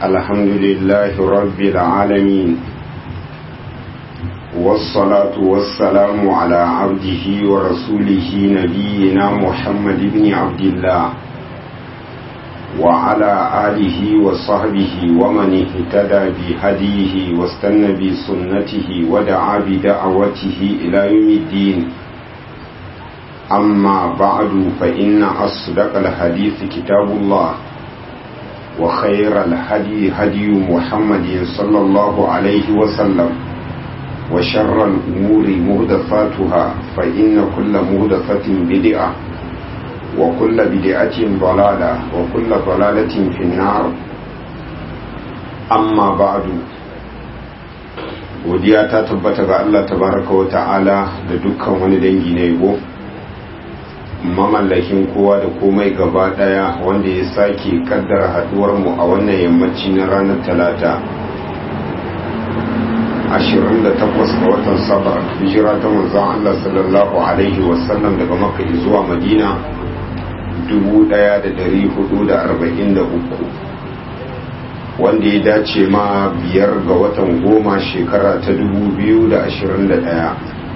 الحمد لله رب العالمين والصلاة والسلام على عبده ورسوله نبينا محمد بن عبد الله وعلى آله وصحبه ومن اهتدى بهديه واستنى بسنته ودعا بدعوته إلى يوم الدين أما بعد فإن أصدق الحديث كتاب الله وخير الهدي هدي محمد صلى الله عليه وسلم وشر الأمور مهدفاتها فإن كل مهدفة بدعة وكل بدعة ضلالة وكل ضلالة في النار أما بعد godiya ta tabbata ga Allah tabaraka wa ta'ala da dukkan wani dangi na yabo mamallakin kowa da komai gaba daya wanda ya sake kaddara haduwar mu a wannan yammaci na ranar talata 28 ga watan safar hijira ta manzon Allah sallallahu alaihi wasallam daga makka zuwa madina 1443 wanda ya dace ma biyar ga watan goma shekara ta 2021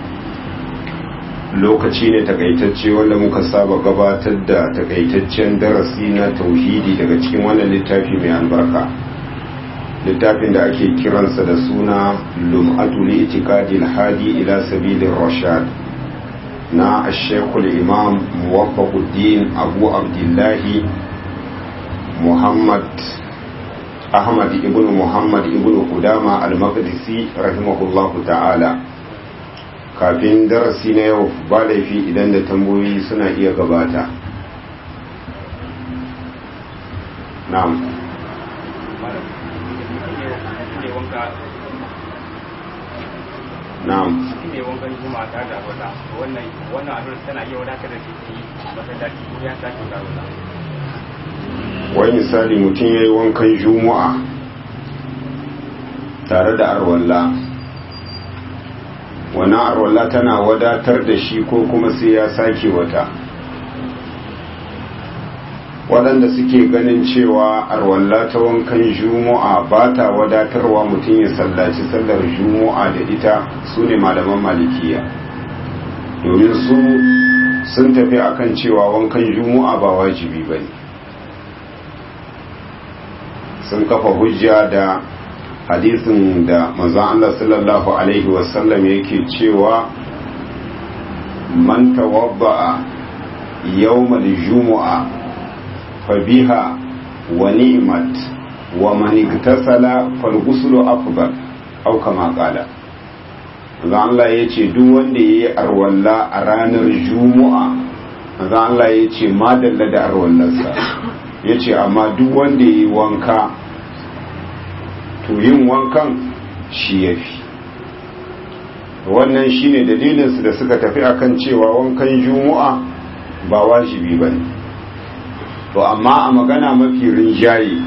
lokaci ne takaitacce wanda muka saba gabatar da takaitaccen darasi na tauhidi daga cikin wannan littafi mai albarka littafin da ake kiransa da suna lum'atu li itikadil hadi ila sabilin rashad na ashekul imam muwaffaquddin abu abdullahi muhammad ahmad ibn muhammad ibn kudama al-maqdisi rahimahullahu ta'ala kafin darasi na yau ba laifi idan da tambayoyi suna iya gabata na'am na'am ne wankan juma'a ta da wata wannan wannan abin tana iya wadatar da shi masallaci ko ya sake da wata wai misali mutum ya yi wankan juma'a tare da arwalla wannan arwalla tana wadatar da shi ko kuma sai ya sake wata waɗanda suke ganin cewa arwalla ta wankan juma'a ba ta wadatarwa mutum ya sallaci sallar juma'a da ita su ne malaman malikiya domin su sun tafi akan cewa wankan juma'a ba wajibi ba ne sun kafa hujja da hadisin da manzon Allah sallallahu alaihi wasallam yake cewa man tawadda'a yawmal jumu'a fa biha wa ni'mat wa man iktasala fal ghuslu afdal aw kama qala manzon Allah yace duk wanda yayi arwalla a ranar jumu'a manzon Allah yace madalla da arwallarsa yace amma duk wanda yayi wanka to yin wankan shi ya fi wannan shine dalilinsu da suka tafi akan cewa wankan juma'a ba wajibi ba ne to amma a magana mafi rinjaye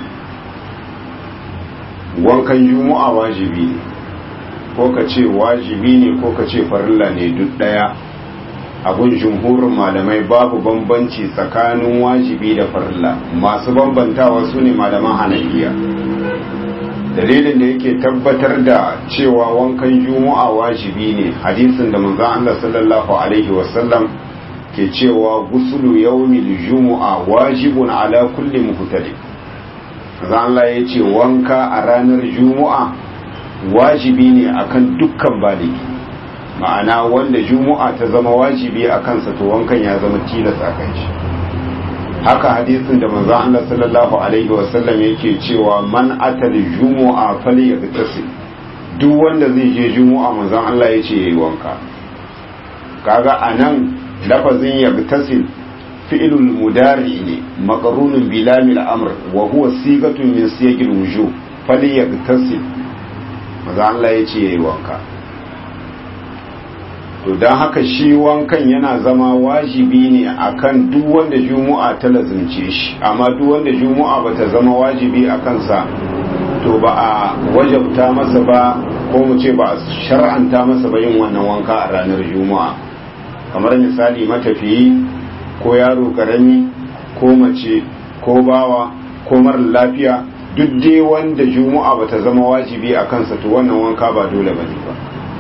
wankan juma'a wajibi ne ko ka ce wajibi ne ko ka ce farilla ne duk daya abun jumhurin malamai babu bambanci tsakanin wajibi da farilla masu bambantawa su ne malaman hanafiya dalilin da yake tabbatar da cewa wankan juma'a wajibi ne hadisin da manzon Allah sallallahu alaihi wasallam ke cewa gusulu yawmil jumu'a wajibun ala kulli muhtadi manzon Allah ya ce wanka a ranar juma'a wajibi ne akan dukkan baligi ma'ana wanda juma'a ta zama wajibi a kansa to wankan ya zama tilas a kan shi haka hadisin da manzo Allah sallallahu alaihi wasallam yake cewa man atal jumu'a falyagtasil duk wanda zai je jumu'a manzo Allah yace yayi wanka kaga anan lafazin yagtasil fi'lul mudari ne maqrunun bi lamil amr wa huwa sigatun min siyaqil wujub falyagtasil manzo Allah yace yayi wanka to don haka shi wankan yana zama wajibi ne akan duk wanda juma'a ta lazimce shi amma duk wanda juma'a ba ta zama wajibi a kansa to ba a wajabta masa ba ko mu ce ba a shar'anta masa ba yin wannan wanka a ranar juma'a kamar misali matafiyi ko yaro karami ko mace ko bawa ko mara lafiya duk dai wanda juma'a bata zama wajibi a kansa to wannan wanka ba dole bane ba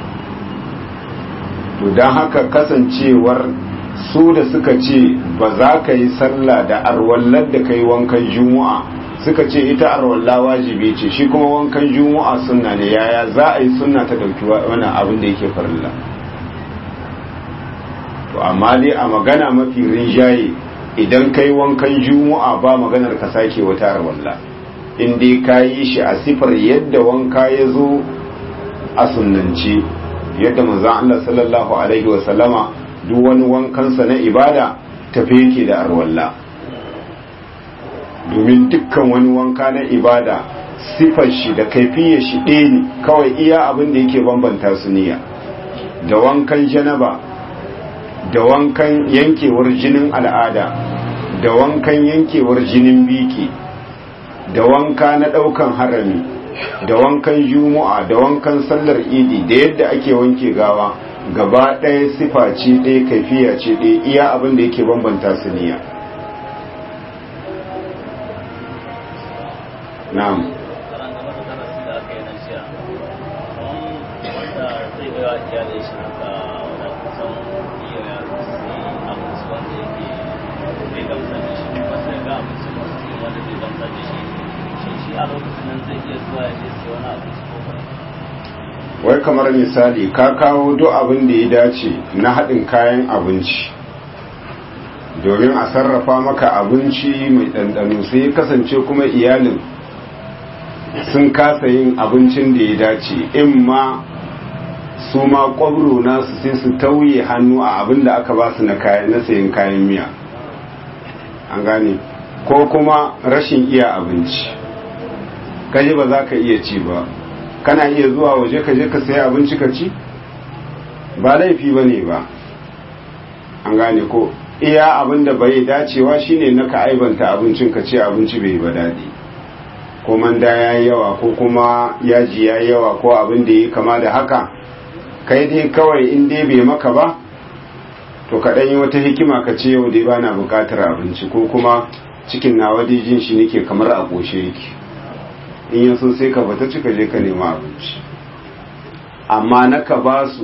to don haka kasancewar su da suka ce ba za ka yi sallah da arwallar da ka yi wankan juma'a suka ce ita arwalla wajibi ce shi kuma wankan juma'a sunna ne yaya za a yi sunna ta dauki wannan abin da yake farilla to amma dai a magana mafi rinjaye idan kai wankan juma'a ba maganar ka sake wata arwalla in dai ka yi shi a sifar yadda wanka ya zo a sunnance yadda manzon Allah sallallahu alaihi wasallama duk wani wankansa na ibada tafi yake da arwalla domin dukkan wani wanka na ibada sifar shi da kaifiyar shi ɗaya ne kawai iya abin da yake bambanta su niyya da wankan janaba da wankan yankewar jinin al'ada da wankan yankewar jinin biki da wanka na ɗaukan harami da wankan juma'a da wankan sallar idi da yadda ake wanke gawa gaba ɗaya sifa ce ɗaya kaifiya ce ɗaya iya abin da yake bambanta su niyya na'am wai kamar misali ka kawo duk abin da ya dace na haɗin kayan abinci domin a sarrafa maka abinci mai ɗanɗano sai ya kasance kuma iyalin sun kasa yin abincin da ya dace in ma su ma ƙwabro nasu sai su tauye hannu a abin da aka ba su na sayin kayan miya an gane ko kuma rashin iya abinci kaji ba za ka iya ci ba kana iya zuwa waje ka je ka sayi abinci ka ci ba laifi ba ne ba an gane ko iya abin da bai dacewa shine na ka aibanta abincin ka ce abinci bai ba daɗi ko manda ya yi yawa ko kuma yaji ya yi yawa ko abin da ya kama da haka kai dai kawai in dai bai maka ba to ka yi wata hikima ka ce yau dai bana buƙatar abinci ko kuma cikin nawa dai jin shi nake kamar a ƙoshe yake in yaso sai ka fita cika je ka nema abinci amma na ka ba su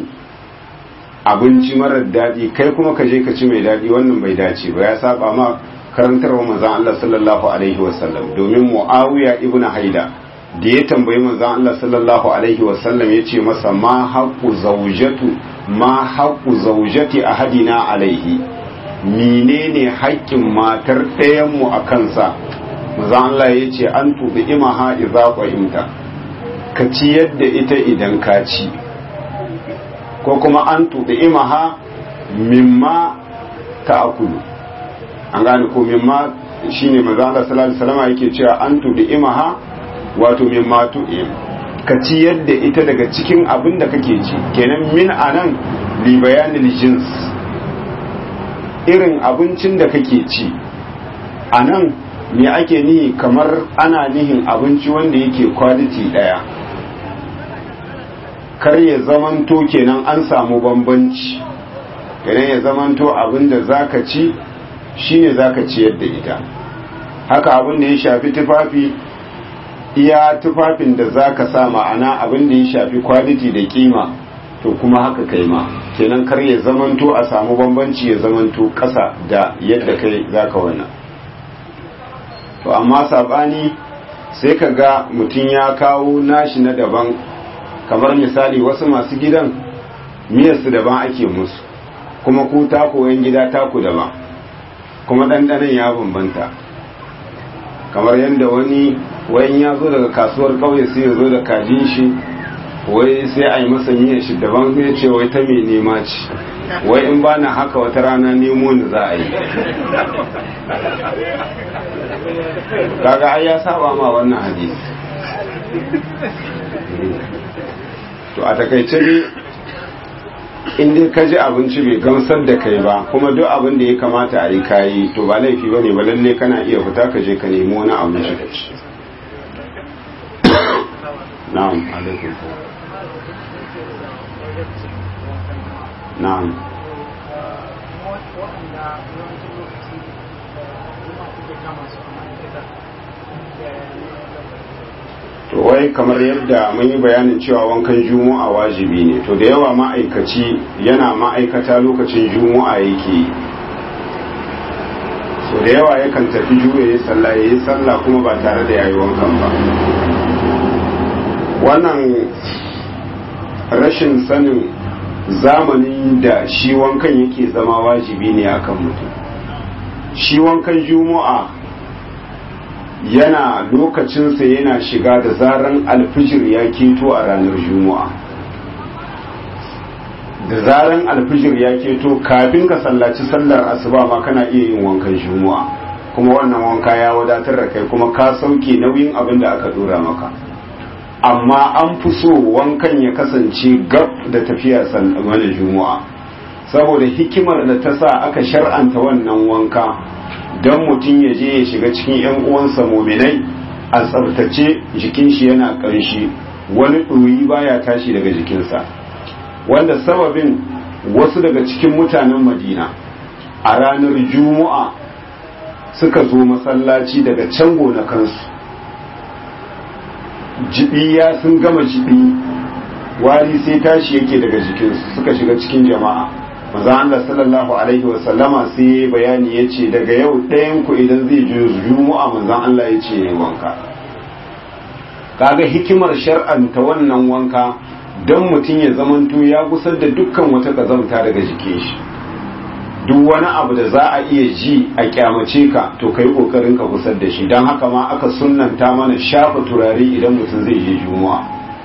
abinci marar daɗi kai kuma ka je ka ci mai daɗi wannan bai dace ba ya saba ma karantarwa manzon Allah sallallahu alaihi wasallam domin Muawiya ibn Haida da ya tambayi manzon Allah sallallahu alaihi wasallam ya ce masa ma haqqu zawjatu ma haqqu zawjati ahadina alaihi menene haƙƙin matar ɗayan mu a kansa manzon Allah ya ce an tubi imaha idza qimta ka ci yadda ita idan ka ci ko kuma an tuɗi imaha mimma ta akulu an gane ko mimma shine maza Allah sallallahu alaihi wasallam yake cewa an tuɗi imaha wato mimma tu'im ka ci yadda ita daga cikin abin da kake ci kenan min anan li bayanil jins irin abincin da kake ci anan me ake nihi kamar ana nihin abinci wanda yake quality daya kar ya zamanto kenan an samu bambanci kenan ya zamanto abinda zaka ci shine zaka ci yadda ita haka abin da ya shafi tufafi iya tufafin da zaka sa ma'ana abin da ya shafi quality da kima to kuma haka kai ma kenan kar ya zamanto a samu bambanci ya zamanto kasa da yadda kai zaka wannan to amma sabani sai ka ga mutum ya kawo nashi na daban kamar misali wasu masu gidan miyarsu daban ake musu kuma ku taku yan gida taku daban kuma ɗanɗanon ya bambanta kamar yadda wani wayan ya zo daga kasuwar ƙauye sai ya zo da kajin shi wai sai a yi masa miyar shi daban sai ce wai ta mai nema ce wai in ba na haka wata rana nemo ni za a yi kaga ai ya saba ma wannan hadisi to a takaice ne in dai ka ji abinci bai gamsar da kai ba kuma duk abin da ya kamata a yi kayi to ba laifi ba ne ba lalle kana iya fita ka je ka nemi wani abinci ka ci na'am alaikum na'am to wai kamar yadda mun yi bayanin cewa wankan juma'a wajibi ne to da yawa ma'aikaci yana ma'aikata lokacin juma'a yake so da yawa yakan tafi juya ya sallah ya yi sallah kuma ba tare da yayi wankan ba wannan rashin sanin zamanin da shi wankan yake zama wajibi ne akan mutum shi wankan juma'a yana lokacinsa yana shiga da zaran alfijir ya keto a ranar juma'a da zaran alfijir ya keto kafin ka sallaci sallar asuba ma kana iya yin wankan juma'a kuma wannan wanka ya wadatar da kai kuma ka sauke nauyin abin da aka dora maka amma an fi so wankan ya kasance gab da tafiya mana juma'a saboda hikimar da ta sa aka shar'anta wannan wanka don mutum ya je ya shiga cikin 'yan uwansa mominai a tsabtace jikin shi yana ƙanshi wani ɗoyi baya tashi daga jikinsa wanda sababin wasu daga cikin mutanen madina a ranar juma'a suka zo masallaci daga can gonakansu jibi ya sun gama jibi wari sai tashi yake daga jikinsu suka shiga cikin jama'a maza Allah sallallahu alaihi wa sallama sai bayani yace daga yau ɗayan ku idan zai je juma'a manzon Allah yace yayi wanka kaga hikimar shar'anta wannan wanka don mutum ya zamanto ya gusar da dukkan wata kazamta daga jikin shi duk wani abu da za a iya ji a kyamace ka to kai kokarin ka gusar da shi don haka ma aka sunnanta mana shafa turare idan mutum zai je juma'a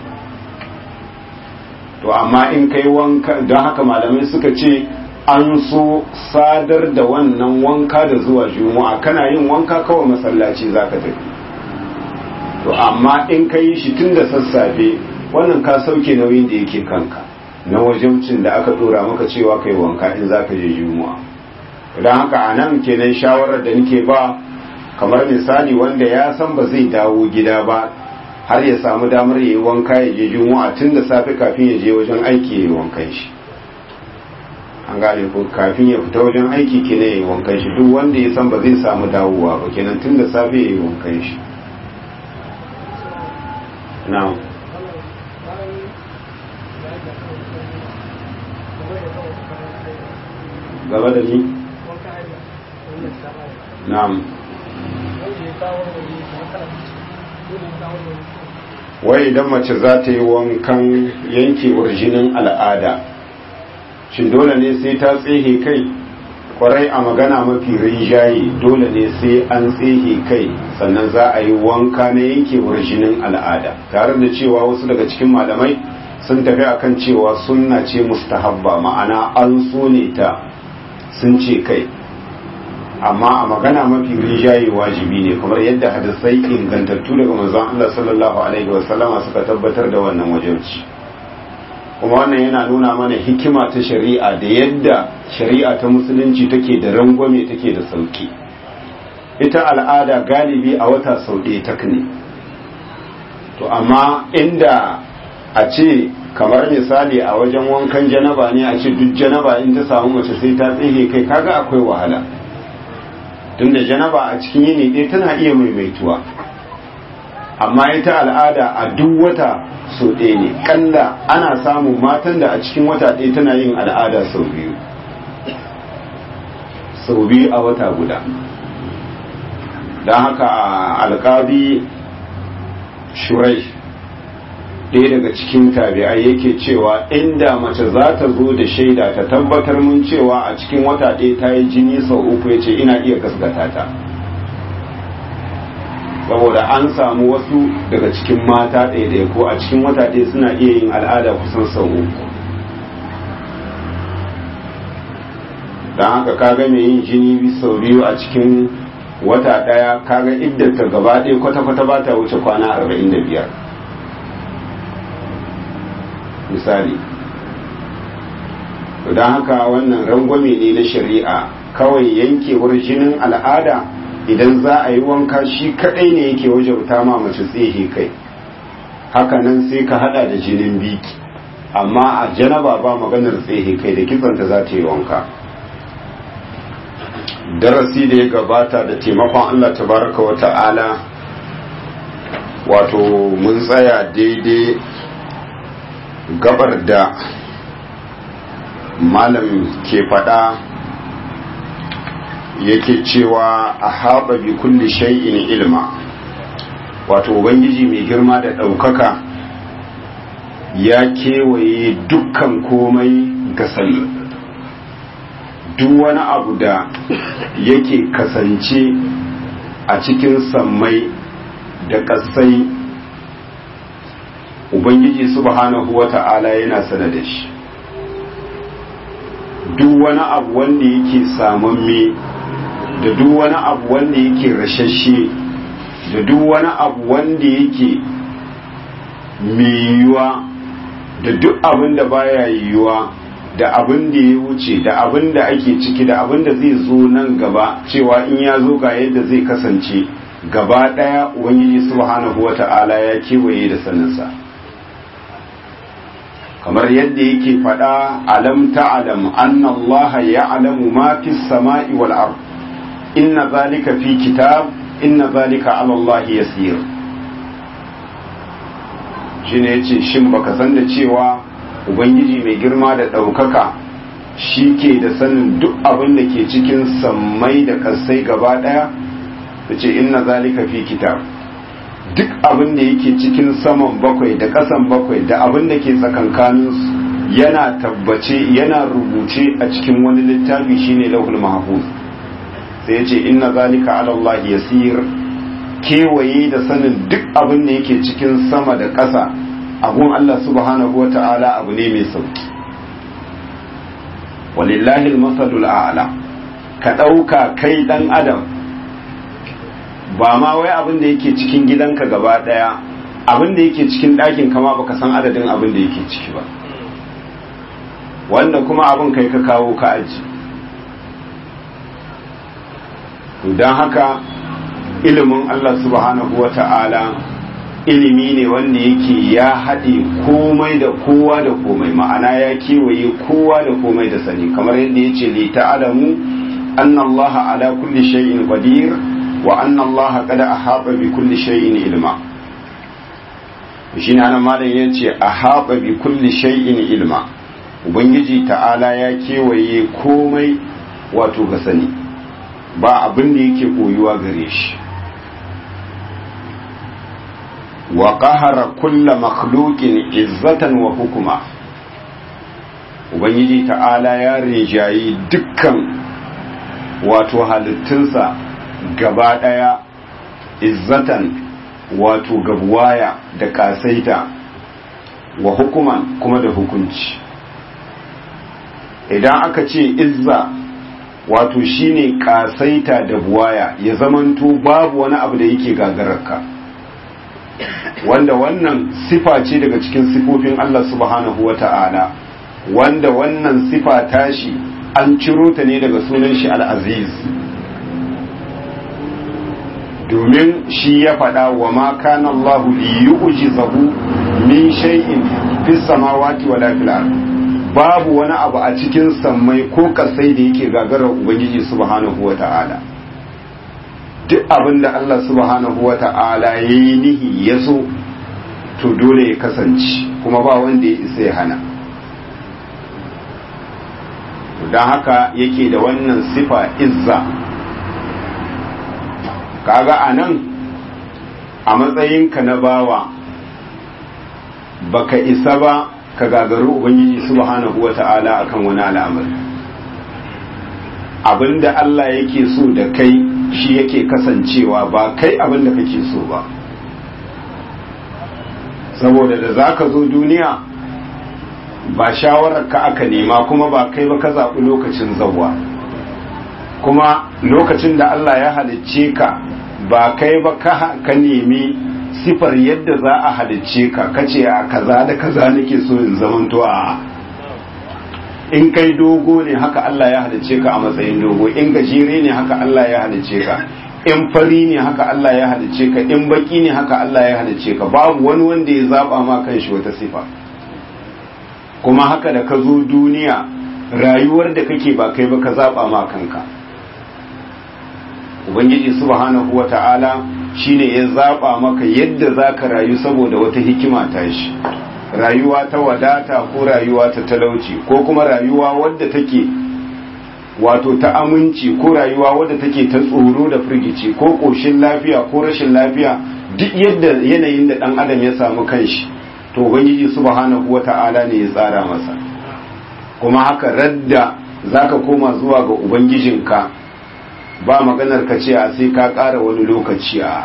to amma in kai wanka don haka malamai suka ce an so sadar da wannan wanka da zuwa juma'a kana yin wanka kawai masallaci za ka tafi to amma in ka yi shi tun da sassafe wannan ka sauke nauyin da yake kanka na wajibcin da aka dora maka cewa kai wanka in za ka je juma'a don haka a nan kenan shawarar da nake ba kamar misali wanda ya san ba zai dawo gida ba har ya samu damar ya yi wanka ya je juma'a tun da safe kafin ya je wajen aiki ya yi wankan shi an gane ko kafin ya fita wajen aiki kenan ya yi wankan shi duk wanda ya san ba zai samu dawowa ba kenan tun da safe ya yi wankan shi na'am gaba da ni na'am wai idan mace za ta yi wankan yankewar jinin al'ada shin dole ne sai ta tsehe kai kwarai a magana mafi rinjaye dole ne sai an tsehe kai sannan za a yi wanka na yankewar jinin al'ada tare da cewa wasu daga cikin malamai sun tafi akan cewa sunna ce mustahabba ma'ana an so ne ta sun ce kai amma a magana mafi rijaye wajibi ne kamar yadda hadisai ingantattu daga manzon Allah sallallahu alaihi wasallama suka tabbatar da wannan wajibci kuma wannan yana nuna mana hikima ta shari'a da yadda shari'a ta musulunci take da rangwame take da sauki ita al'ada galibi a wata sau ɗaya ta ne to amma inda a ce kamar misali a wajen wankan janaba ne a ce duk janaba in ta samu mace sai ta tsihe kai kaga akwai wahala tunda janaba a cikin yini ɗaya tana iya maimaituwa amma ita al'ada a duk wata so ɗaya ne kalla ana samun matan da a cikin wata ɗaya tana yin al'ada sau biyu sau biyu a wata guda don haka alƙabi shurai ɗaya daga cikin tabi'ai yake cewa inda mace za ta zo da shaida ta tabbatar mun cewa a cikin wata ɗaya ta yi jini sau uku ya ce ina iya gasgata ta saboda an samu wasu daga cikin mata ɗaya ko a cikin wata ɗaya suna iya yin al'ada kusan sau uku don haka kaga mai yin jini sau biyu a cikin wata ɗaya kaga iddata gaba ɗaya kwata-kwata ba ta wuce kwana arba'in da biyar misali don haka wannan rangwame ne na shari'a kawai yankewar jinin al'ada idan za a yi wanka shi kadai ne yake wajauta ma mace tsehe kai hakanan sai ka hada da jinin biki amma a janaba ba maganar tsehe kai da kitsanta za ta yi wanka darasi da ya gabata da taimakon allah tabaraka wa ta'ala wato mun tsaya daidai gabar da malam ke faɗa yake cewa a haɓa bi kulli shay'in ilma wato ubangiji mai girma da ɗaukaka ya kewaye dukkan komai ga sani duk wani abu da yake kasance a cikin sammai da ƙasai ubangiji subhanahu wa ta'ala yana sana da shi duk wani abu wanda yake samamme da duk wani abu wanda yake rashashe da duk wani abu wanda yake mai yiwuwa da duk abin da baya yiwuwa da abin da ya wuce da abin da ake ciki da abin da zai zo nan gaba cewa in ya zo ga yadda zai kasance gaba daya ubangiji subhanahu wata'ala ya kewaye da saninsa kamar yadda yake faɗa alam ta'lam anna allaha ya'lamu ma fis sama'i wal ard inna zalika fi kitab inna zalika ala allah yasir shine yace shin baka san da cewa ubangiji mai girma da ɗaukaka shi ke da sanin duk abin da ke cikin sammai da kasai gaba ɗaya da ce inna zalika fi kitab duk abin da yake cikin saman bakwai da ƙasan bakwai da abin da ke tsakankaninsu yana tabbace yana rubuce a cikin wani littafi shine lauhul mahfuz sai ya ce inna zalika ala Allah yasir kewaye da sanin duk abin da yake cikin sama da ƙasa abun Allah subhanahu wa ta'ala abu ne mai sauki walillahi masalul a'la ka ɗauka kai ɗan adam ba ma wai abin da yake cikin gidanka gaba ɗaya abin da yake cikin ɗakin kama baka san adadin abin da yake ciki ba wanda kuma abin kai ka kawo ka aji don haka ilimin Allah subhanahu wa ta'ala ilimi ne wanda yake ya haɗe komai da kowa da komai ma'ana ya kewaye kowa da komai da sani kamar yadda ya ce li ta'alamu anna Allah ala kulli shay'in qadir wa anna Allah qad ahata bi kulli shay'in ilma shine anan malam yace ahata bi kulli shay'in ilma ubangiji ta'ala ya kewaye komai wato ga sani ba abin da yake koyuwa gare shi wa qahara kulla makhluqin izzatan wa hukuma ubangiji ta'ala ya rinjayi dukkan wato halittunsa gaba daya izzatan wato gabuwaya da kasaita wa hukuman kuma da hukunci idan aka ce izza wato shine kasaita da buwaya ya zamanto babu wani abu da yake gagararka wanda wannan sifa ce daga cikin sifofin Allah subhanahu wa ta'ala wanda wannan sifa tashi an ciro ta ne daga sunan shi al'aziz domin shi ya faɗa wa ma kana Allah li yu'jizahu min shay'in fis samawati wala fil ard babu wani abu a cikin sammai ko kasai da yake gagarar ubangiji subhanahu wa ta'ala duk abin da Allah subhanahu wa ta'ala ya yi nihi ya so to dole ya kasance kuma ba wanda ya isa ya hana don haka yake da wannan sifa izza kaga a nan a matsayinka na bawa baka isa ba ka gagaru ubangiji subhanahu wa ta'ala akan wani al'amari abinda Allah yake so da kai shi yake kasancewa ba kai abin da kake so ba saboda da za ka zo duniya ba shawarar ka aka nema kuma ba kai ba ka zaɓi lokacin zauwa kuma lokacin da Allah ya halicce ka ba kai ba ka nemi sifar yadda za a halicce ka kace a kaza da kaza nake so in zamanto a in kai dogo ne haka Allah ya halicce ka a matsayin dogo in gajere ne haka Allah ya halicce ka in fari ne haka Allah ya halicce ka in baki ne haka Allah ya halicce ka babu wani wanda ya zaba ma kanshi wata sifa kuma haka da ka zo duniya rayuwar da kake ba kai ba ka zaba ma kanka ubangiji subhanahu wata'ala shine ya zaba maka yadda zaka rayu saboda wata hikima ta shi rayuwa ta wadata ko rayuwa ta talauci ko kuma rayuwa wadda take wato ta aminci ko rayuwa wadda take ta tsoro da firgici ko koshin lafiya ko rashin lafiya duk yadda yanayin da dan adam ya samu kanshi to ubangiji subhanahu wata'ala ne ya tsara masa kuma haka radda zaka koma zuwa ga ubangijinka ba maganar ka ce a sai ka ƙara wani lokaci a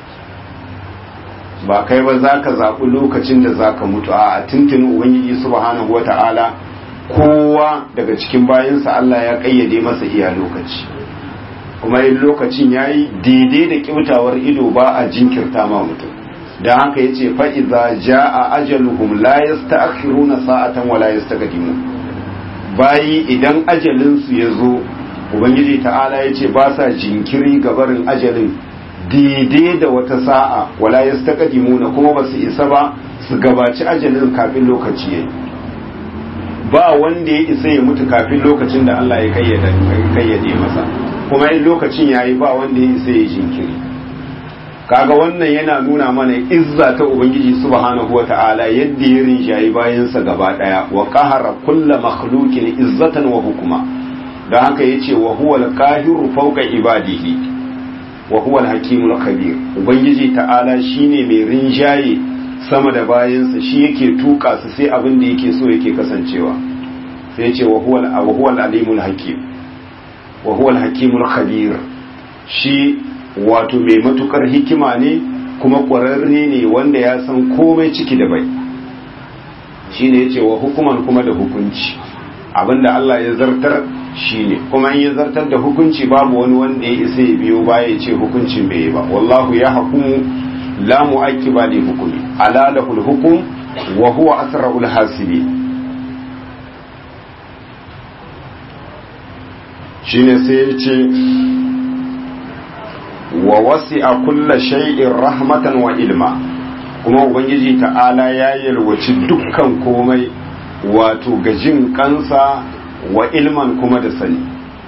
ba kai ba za ka zaɓi lokacin da za ka mutu a tuntuni ubangiji subhanahu wa ta'ala kowa daga cikin bayansa Allah ya ƙayyade masa iya lokaci kuma in lokacin ya yi daidai da ƙyautawar ido ba a jinkirta ma mutum don haka ya ce fa'iza ja a ajaluhum la yasta na sa'atan wa la yasta bayi idan ajalinsu ya zo ubangiji ta'ala ya ce ba sa jinkiri gabarin ajalin daidai da wata sa'a wala ya na kuma ba su isa ba su gabaci ajalin kafin lokaci yayi ba wanda ya isa ya mutu kafin lokacin da Allah ya kayyade masa kuma in lokacin yayi ba wanda ya isa ya jinkiri kaga wannan yana nuna mana izza ta ubangiji subhanahu wata'ala yadda ya rinjayi bayansa gaba daya wa qahara kulla makhluqin izzatan wa hukuma don haka yace wa huwa al-qahiru fawqa ibadihi wa huwa al-hakimul khabir ubangiji ta'ala shine mai rinjaye sama da bayansa shi yake tuka su sai abin da yake so yake kasancewa sai yace wa huwa wa huwa al-alimul hakim wa huwa al-hakimul khabir shi wato mai matukar hikima ne kuma ƙwararre ne wanda ya san komai ciki da bai shine yace wa hukuman kuma da hukunci abinda Allah ya zartar shine kuma in ya zartar da hukunci babu wani wanda ya isa ya biyo baya ya ce hukuncin bai yi ba wallahu ya hukumu la mu'aqqiba li hukmi ala lahul hukm wa huwa asrarul hasibi shine sai ya ce wa wasi'a kulla shay'in rahmatan wa ilma kuma ubangiji ta'ala ya yalwaci dukkan komai wato gajin kansa wa ilman kuma da sani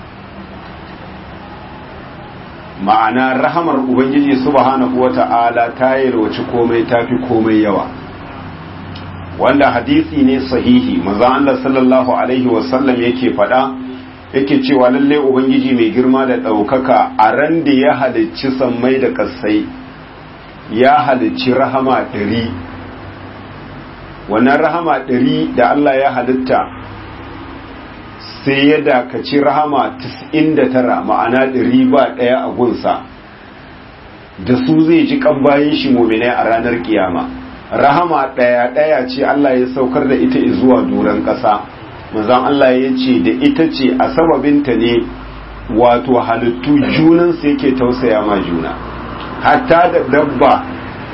ma'ana rahamar ubangiji subhanahu wata'ala ta yalwaci komai tafi komai yawa wanda hadisi ne sahihi manzo Allah sallallahu alaihi wasallam yake faɗa yake cewa lalle ubangiji mai girma da ɗaukaka a ran da ya halicci sammai da ƙasai ya halicci rahama ɗari wannan rahama ɗari da Allah ya halitta sai ya dakaci rahama tara ma'ana ɗari ba ɗaya a gunsa da su zai ji kan bayan shi mominai a ranar kiyama rahama ɗaya ɗaya ce Allah ya saukar da ita zuwa doron ƙasa manzon Allah ya ce da ita ce a sababinta ne wato halittu junansu yake tausaya ma juna hatta da dabba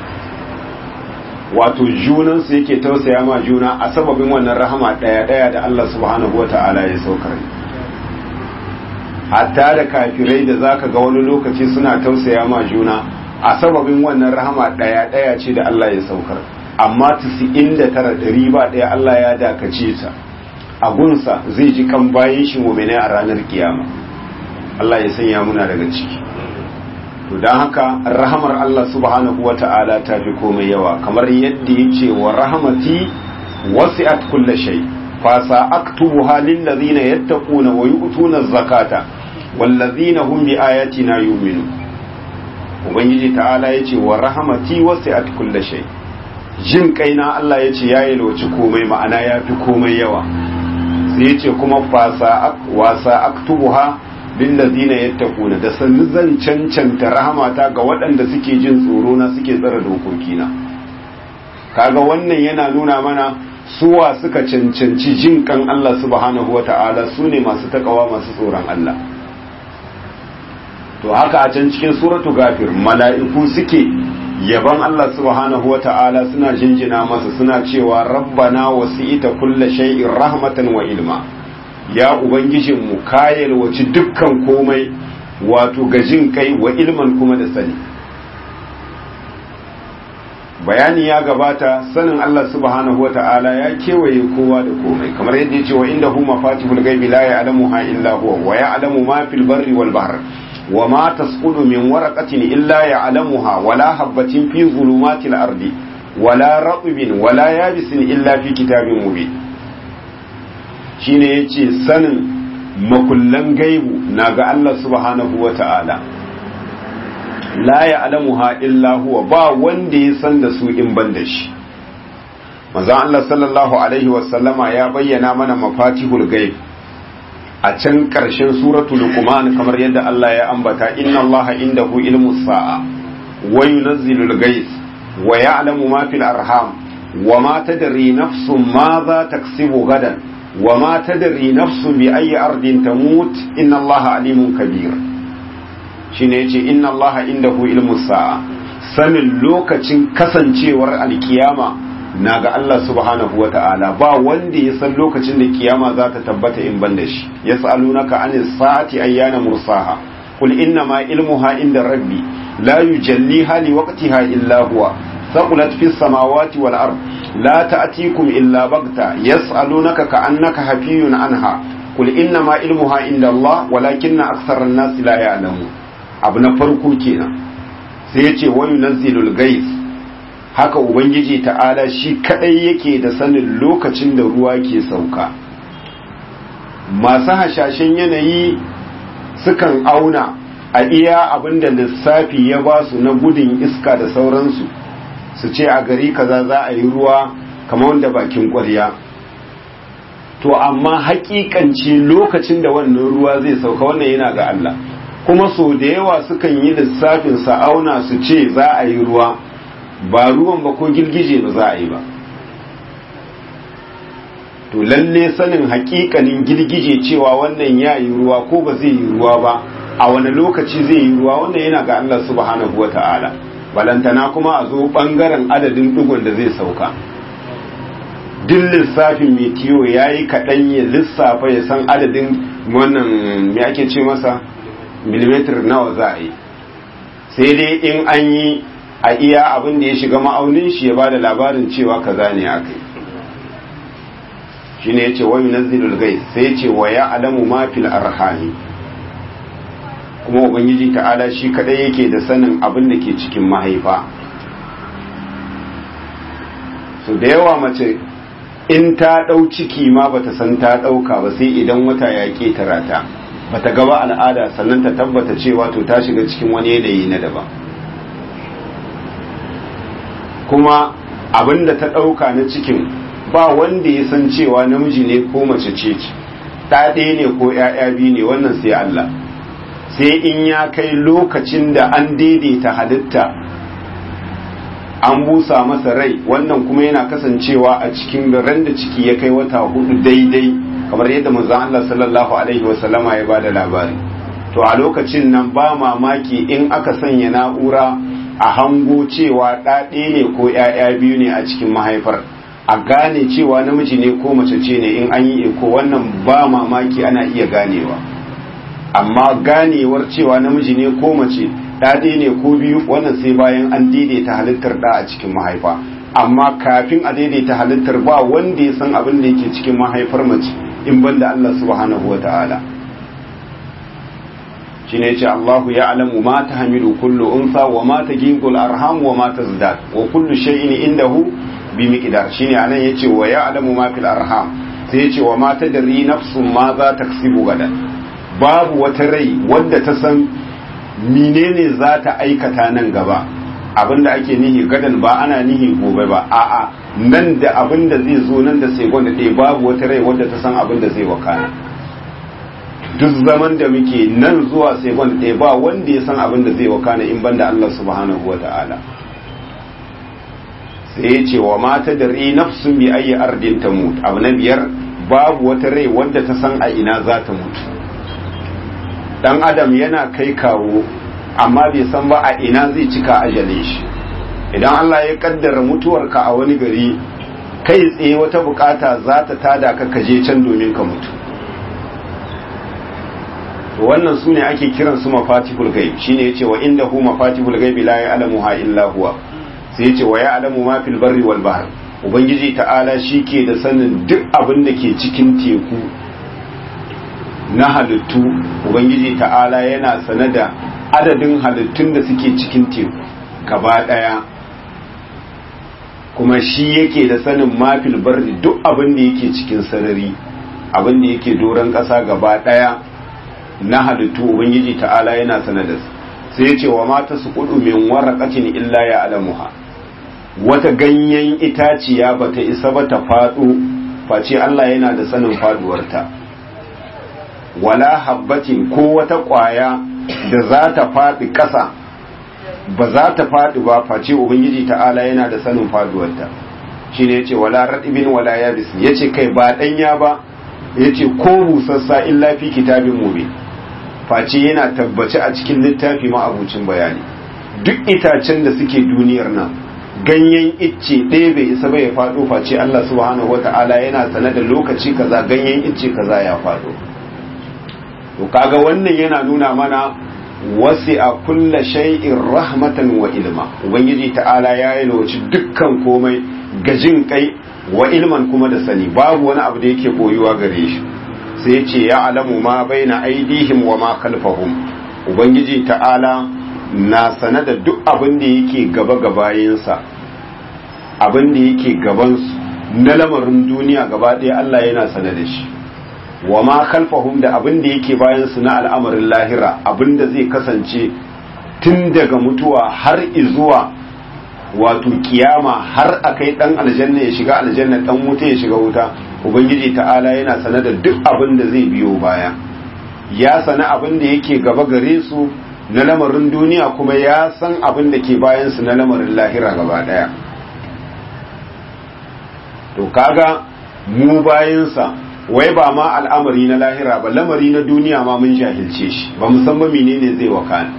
wato junansu yake tausaya ma juna a sababin wannan rahama ɗaya ɗaya da Allah subhanahu wata'ala ya saukar hatta da kafirai da zaka ga wani lokaci suna tausaya ma juna a sababin wannan rahama ɗaya ɗaya ce da Allah ya saukar amma 99 ɗari ba ɗaya Allah ya dakace ta a gunsa zai ji kan bayan shi mu'mini a ranar kiyama Allah ya sanya muna daga ciki to don haka rahamar Allah subhanahu wa ta'ala ta fi komai yawa kamar yadda ya ce wa rahamati wasi'at kulla shay fa sa'aktubuha lil ladina yattaquna wa yu'tuna zakata wal ladina hum bi ayatina yu'minu ubangiji ta'ala yace wa rahamati wasi'at kulla shay jin kaina Allah yace ya yalwaci komai ma'ana ya fi komai yawa sai yace kuma fa sa'ak wa sa'aktubuha lillazina yattaquna da sannu zan cancanta rahamata ga waɗanda suke jin tsoro na suke tsara dokokina kaga wannan yana nuna mana suwa suka cancanci jin kan Allah subhanahu wata'ala su ne masu takawa masu tsoron Allah to haka a can cikin suratu gafir mala'iku suke yaban Allah subhanahu wata'ala suna jinjina masa suna cewa rabbana wasi'ita kulla shay'in rahmatan wa ilma ya ubangijinmu ka yalwaci dukkan komai wato gajin kai wa ilman kuma da sani bayani ya gabata sanin Allah subhanahu wa ta'ala ya kewaye kowa da komai kamar yadda ya ce wa inda hu mafatihul gaibi la ya'lamuha illa huwa wa ya'lamu ma fil barri wal bahr wa ma tasqudu min waraqatin illa ya'lamuha wala habatin fi zulumatil ardi wala ratbin wala yabisin illa fi kitabin mubin shine yace sanin makullan gaibu na ga Allah subhanahu wata'ala la ya'lamuha illa huwa ba wanda ya san da su in ban da shi manzon Allah sallallahu alaihi wasallama ya bayyana mana mafatihul gaib a can ƙarshen suratul luqman kamar yadda Allah ya ambata inna Allah indahu ilmus sa'a wa yunazzilul ghais wa ya'lamu ma fil arham wa ma tadri nafsun ma za taksibu gadan wa ma tadri nafsun bi ayyi ardin tamut inna Allah alimun kabir shine yace inna Allah indahu ilmus sa'a sanin lokacin kasancewar alkiyama na ga Allah subhanahu wa ta'ala ba wanda ya san lokacin da kiyama za ta tabbata in ban da shi ya sa'alunaka anis sa'ati ayyana mursaha qul inna ma ilmuha inda rabbi la yujalliha li waqtiha illa huwa thaqulat fis samawati wal ard la ta'tikum illa baghta yas'alunaka ka'annaka hafiyun anha qul inna ma ilmuha inda Allah walakinna aktharan nas la ya'lamun abu na farko kenan sai ya ce wa yunazzilul ghais haka ubangiji ta'ala shi kadai yake da sanin lokacin da ruwa ke sauka masu hashashen yanayi sukan auna a iya abinda lissafi ya ba su na gudun iska da sauransu su ce a gari kaza za a yi ruwa kamar wanda bakin kwarya to amma hakikanci lokacin da wannan ruwa zai sauka wannan yana ga Allah kuma so da yawa sukan yi lissafin sa auna su ce za a yi ruwa ba ruwan ba ko girgije ba za a yi ba to lalle sanin hakikanin girgije cewa wannan ya yi ruwa ko ba zai yi ruwa ba a wani lokaci zai yi ruwa wannan yana ga Allah subhanahu wata'ala balantana kuma a zo bangaren adadin dugun da zai sauka duk lissafin metiyo ya yi kaɗan ya lissafa ya san adadin wannan me ake ce masa milimetar nawa za a yi sai dai in an yi a iya abin da ya shiga ma'aunin shi ya ba da labarin cewa kaza ne aka yi shi ne ya ce wani nazilul gai sai ya ce wa ya alamu ma fil arhami kuma ubangiji ta'ala shi kadai yake da sanin abin da ke cikin mahaifa so da yawa mace in ta ɗau ciki ma bata san ta ɗauka ba sai idan wata ya ƙetara ta bata gaba al'ada sannan ta tabbata cewa to ta shiga cikin wani yanayi na daban kuma abin da ta ɗauka na cikin ba wanda ya san cewa namiji ne ko mace ce ce ɗa ɗaya ne ko ‘ya'ya biyu ne wannan sai Allah sai in ya kai lokacin da an daidaita halitta an busa masa rai wannan kuma yana kasancewa a cikin ran da ciki ya kai wata hudu daidai kamar yadda manzon Allah sallallahu alaihi wasallama ya bada labari to a lokacin nan ba mamaki in aka sanya na'ura a hango cewa ɗaɗe ne ko ‘ya'ya biyu ne a cikin mahaifar a gane cewa namiji ne ko mace ce ne in an yi iko wannan ba mamaki ana iya ganewa amma ganewar cewa namiji ne ko mace ɗaɗe ne ko biyu wannan sai bayan an daidaita halittar ɗa a cikin mahaifa amma kafin a daidaita halittar ba wanda ya san abin da yake cikin mahaifar mace in banda Allah subhanahu wa ta'ala shine yace Allahu ya'lamu ma tahmilu kullu unsa wa ma taghidul arham wa ma tazdad wa kullu shay'in indahu bi miqdar shine anan yace wa ya'lamu ma fil arham sai yace wa ma tadri nafsun ma za taksibu gadan babu wata rai wadda ta san menene za ta aikata nan gaba abinda ake nihi gadan ba ana nihi gobe ba a'a nan da abinda zai zo nan da sai gwanda ɗaya babu wata rai wadda ta san abinda zai wakana duk zaman da muke nan zuwa sai wanda ɗaya ba wanda ya san abin da zai wakana in banda Allah subhanahu wata'ala sai ya ce wa mata da ri nafsun bi ayi ardin ta mutu abu na biyar babu wata rai wadda ta san a ina za ta mutu dan adam yana kai kawo amma bai san ba a ina zai cika ajale shi idan Allah ya kaddara mutuwarka a wani gari kai tsaye wata bukata za ta tada ka kaje can domin ka mutu wannan su ne ake kiran su mafatihul gaib shine yace wa indahu mafatihul gaib la ya'lamuha illa huwa sai yace wa ya'lamu ma fil barri wal bahr ubangiji ta'ala shike da sanin duk abin da ke cikin teku na halittu ubangiji ta'ala yana sane da adadin halittun da suke cikin teku gaba daya kuma shi yake da sanin mafil barri duk abin da yake cikin sarari abin da yake doron ƙasa gaba daya na halittu ubangiji ta'ala yana sane da su sai ya ce wa mata su kudu min waraqatin illa ya alamuha wata ganyen itaciya bata isa ba ta faɗo face Allah yana da sanin faduwarta wala habbatin ko wata ƙwaya da za ta faɗi ƙasa ba za ta faɗi ba face ubangiji ta'ala yana da sanin faduwarta shi ne ya ce wala raɗibin wala yabis ya ce kai ba ɗanya ba ya ce ko busassa illa fi kitabin mube face yana tabbaci a cikin littafi ma'abucin bayani duk itacen da suke duniyar nan ganyen icce ɗaya bai isa bai faɗo face Allah subhanahu wata'ala yana sane da lokaci kaza ganyen icce kaza ya faɗo to kaga wannan yana nuna mana wasi a kulla shay'in rahmatan wa ilma ubangiji ta'ala ya yi lauci dukkan komai gajin kai wa ilman kuma da sani babu wani abu da yake boyuwa gare shi sai ya ce ya alamu ma baina aidihim wa ma khalfahum ubangiji ta'ala na sane da duk abin da yake gaba gabayinsa abin da yake gabansu na lamarin duniya gaba ɗaya Allah yana sane da shi wa ma khalfahum da abin da yake bayansu na al'amarin lahira abin da zai kasance tun daga mutuwa har izuwa wato kiyama har akai dan aljanna ya shiga aljanna dan wuta ya shiga wuta ubangiji ta'ala yana sane da duk abin da zai biyo baya ya sana abin da yake gaba gare su na lamarin duniya kuma ya san abin da ke bayansu na lamarin lahira gaba daya to kaga mu bayansa wai ba ma al'amari na lahira ba lamari na duniya ma mun jahilce shi ba musamman menene zai wakana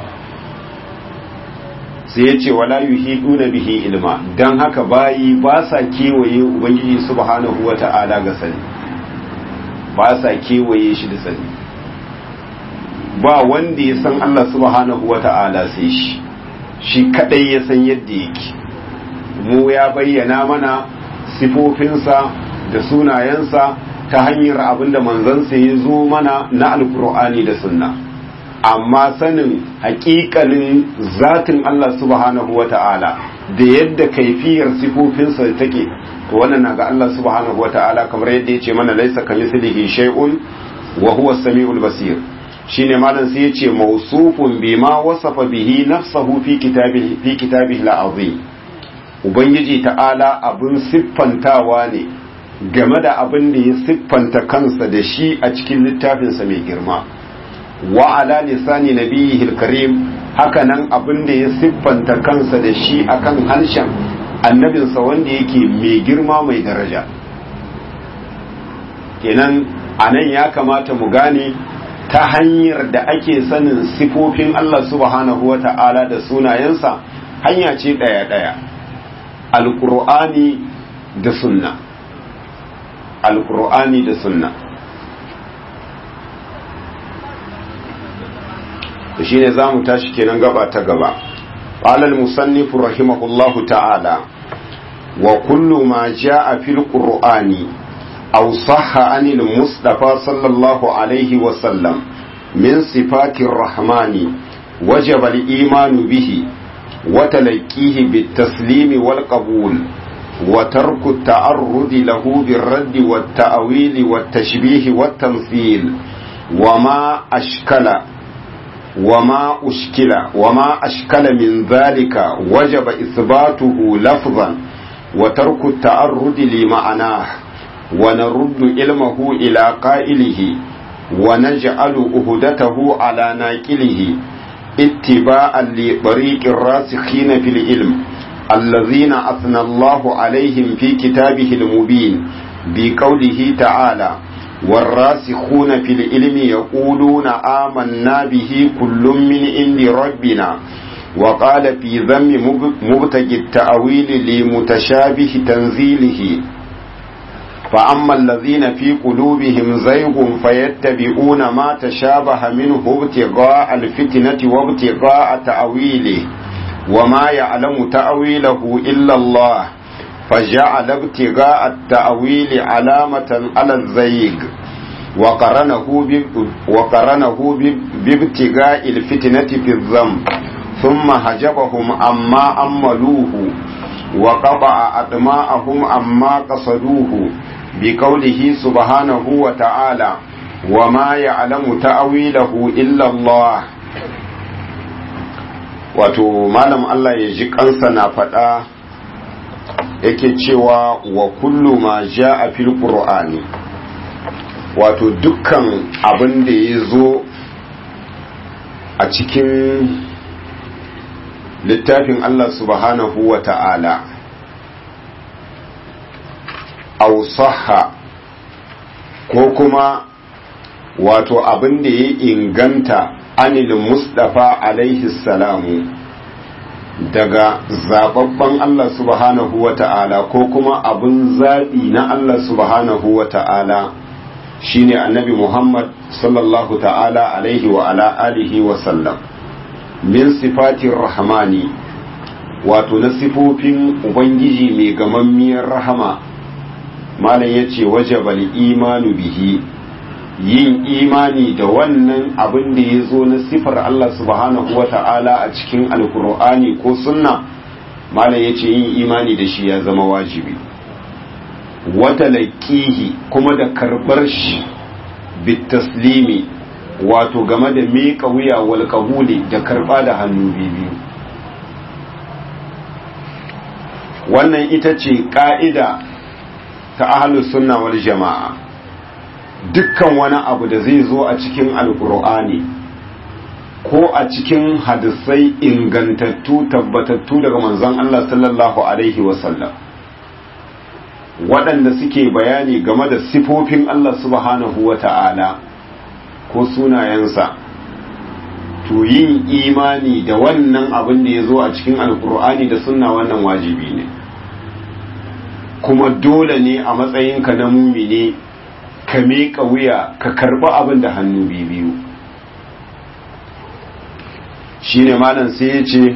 sai ya ce wala yuhiduna bihi ilma dan haka bayi ba sa kewaye ubangiji subhanahu wata'ala ga sani ba sa kewaye shi da sani ba wanda ya san Allah subhanahu wata'ala sai shi shi kadai ya san yadda yake mu ya bayyana mana sifofinsa da sunayensa ta hanyar abinda manzansa ya zo mana na alkur'ani da sunna amma sanin hakikanin zatin Allah subhanahu wa ta'ala da yadda kaifiyar sifofinsa take to wannan na ga Allah subhanahu wa ta'ala kamar yadda ya ce mana laisa kan mislihi shay'un wa huwa samiul basir shine malam sai ya ce mawsufun bima wasafa bihi nafsahu fi kitabihi fi kitabihi al-azim ubangiji ta'ala abin siffantawa ne game da abin da ya siffanta kansa da shi a cikin littafinsa mai girma wa ala lisani nabiyhi karim haka nan abin da ya siffanta kansa da shi akan harshen annabinsa wanda yake mai girma mai daraja kenan anan ya kamata mu gane ta hanyar da ake sanin sifofin Allah subhanahu wa ta'ala da sunayensa hanya ce ɗaya-ɗaya alƙur'ani da sunna alƙur'ani da sunna da shi ne za mu tashi kenan gaba ta gaba ƙalal musannifu rahimahullahu ta'ala wa kullu ma ja'a fil qur'ani aw sahha anil mustafa sallallahu alaihi wa sallam min sifatir rahmani wajaba al-imanu bihi وتلقيه بالتسليم والقبول وترك التعرض له بالرد والتأويل والتشبيه والتمثيل وما أشكل وما أشكل وما أشكل من ذلك وجب إثباته لفظا وترك التعرض لمعناه ونرد علمه إلى قائله ونجعل أهدته على ناقله اتباعا لطريق الراسخين في العلم الذين أثنى الله عليهم في كتابه المبين بقوله تعالى والراسخون في العلم يقولون آمنا به كل من عند ربنا وقال في ذم مبتغي التأويل لمتشابه تنزيله فأما الذين في قلوبهم زيغ فيتبعون ما تشابه منه ابتغاء الفتنة وابتغاء تأويله وما يعلم تأويله إلا الله فجعل ابتغاء التأويل علامة على الزيغ وقرنه وقرنه بابتغاء الفتنة في الذنب ثم حجبهم عما أملوه وقطع أدماءهم عما قصدوه بقوله سبحانه وتعالى وما يعلم تأويله إلا الله wato malam Allah ya ji kansa na faɗa yake cewa wa kullu ma a fil qur'ani wato dukkan abin da ya zo a cikin littafin Allah subhanahu wa ta'ala ausaha ko kuma wato abin da ya inganta anil mustafa alaihi salamu daga zababban Allah subhanahu wa ta'ala ko kuma abin zaɓi na Allah subhanahu wa ta'ala shine annabi Muhammad sallallahu ta'ala alaihi wa ala alihi wa sallam min sifatin rahmani wato na sifofin ubangiji mai gamammiyar rahama malam yace wajabal imanu bihi yin imani da wannan abin da ya zo na sifar Allah subhanahu wa ta'ala a cikin alkur'ani ko sunna malam ya ce yin imani da shi ya zama wajibi wata laƙihi kuma da karɓar shi bitaslimi wato game da miƙa wuya wal kabuli da karɓa da hannu biyu wannan ita ce ƙa'ida ta ahlus sunna wal jama'a dukkan wani abu da zai zo a cikin alkur'ani ko a cikin hadisai ingantattu tabbatattu daga manzon Allah sallallahu alaihi wasallam waɗanda suke bayani game da sifofin Allah subhanahu wa ta'ala ko sunayensa to yin imani da wannan abin da ya zo a cikin alkur'ani da sunna wannan wajibi ne kuma dole ne a matsayinka na mumini ka miƙa wuya ka karɓi abin da hannu biyu shi ne malam sai ya ce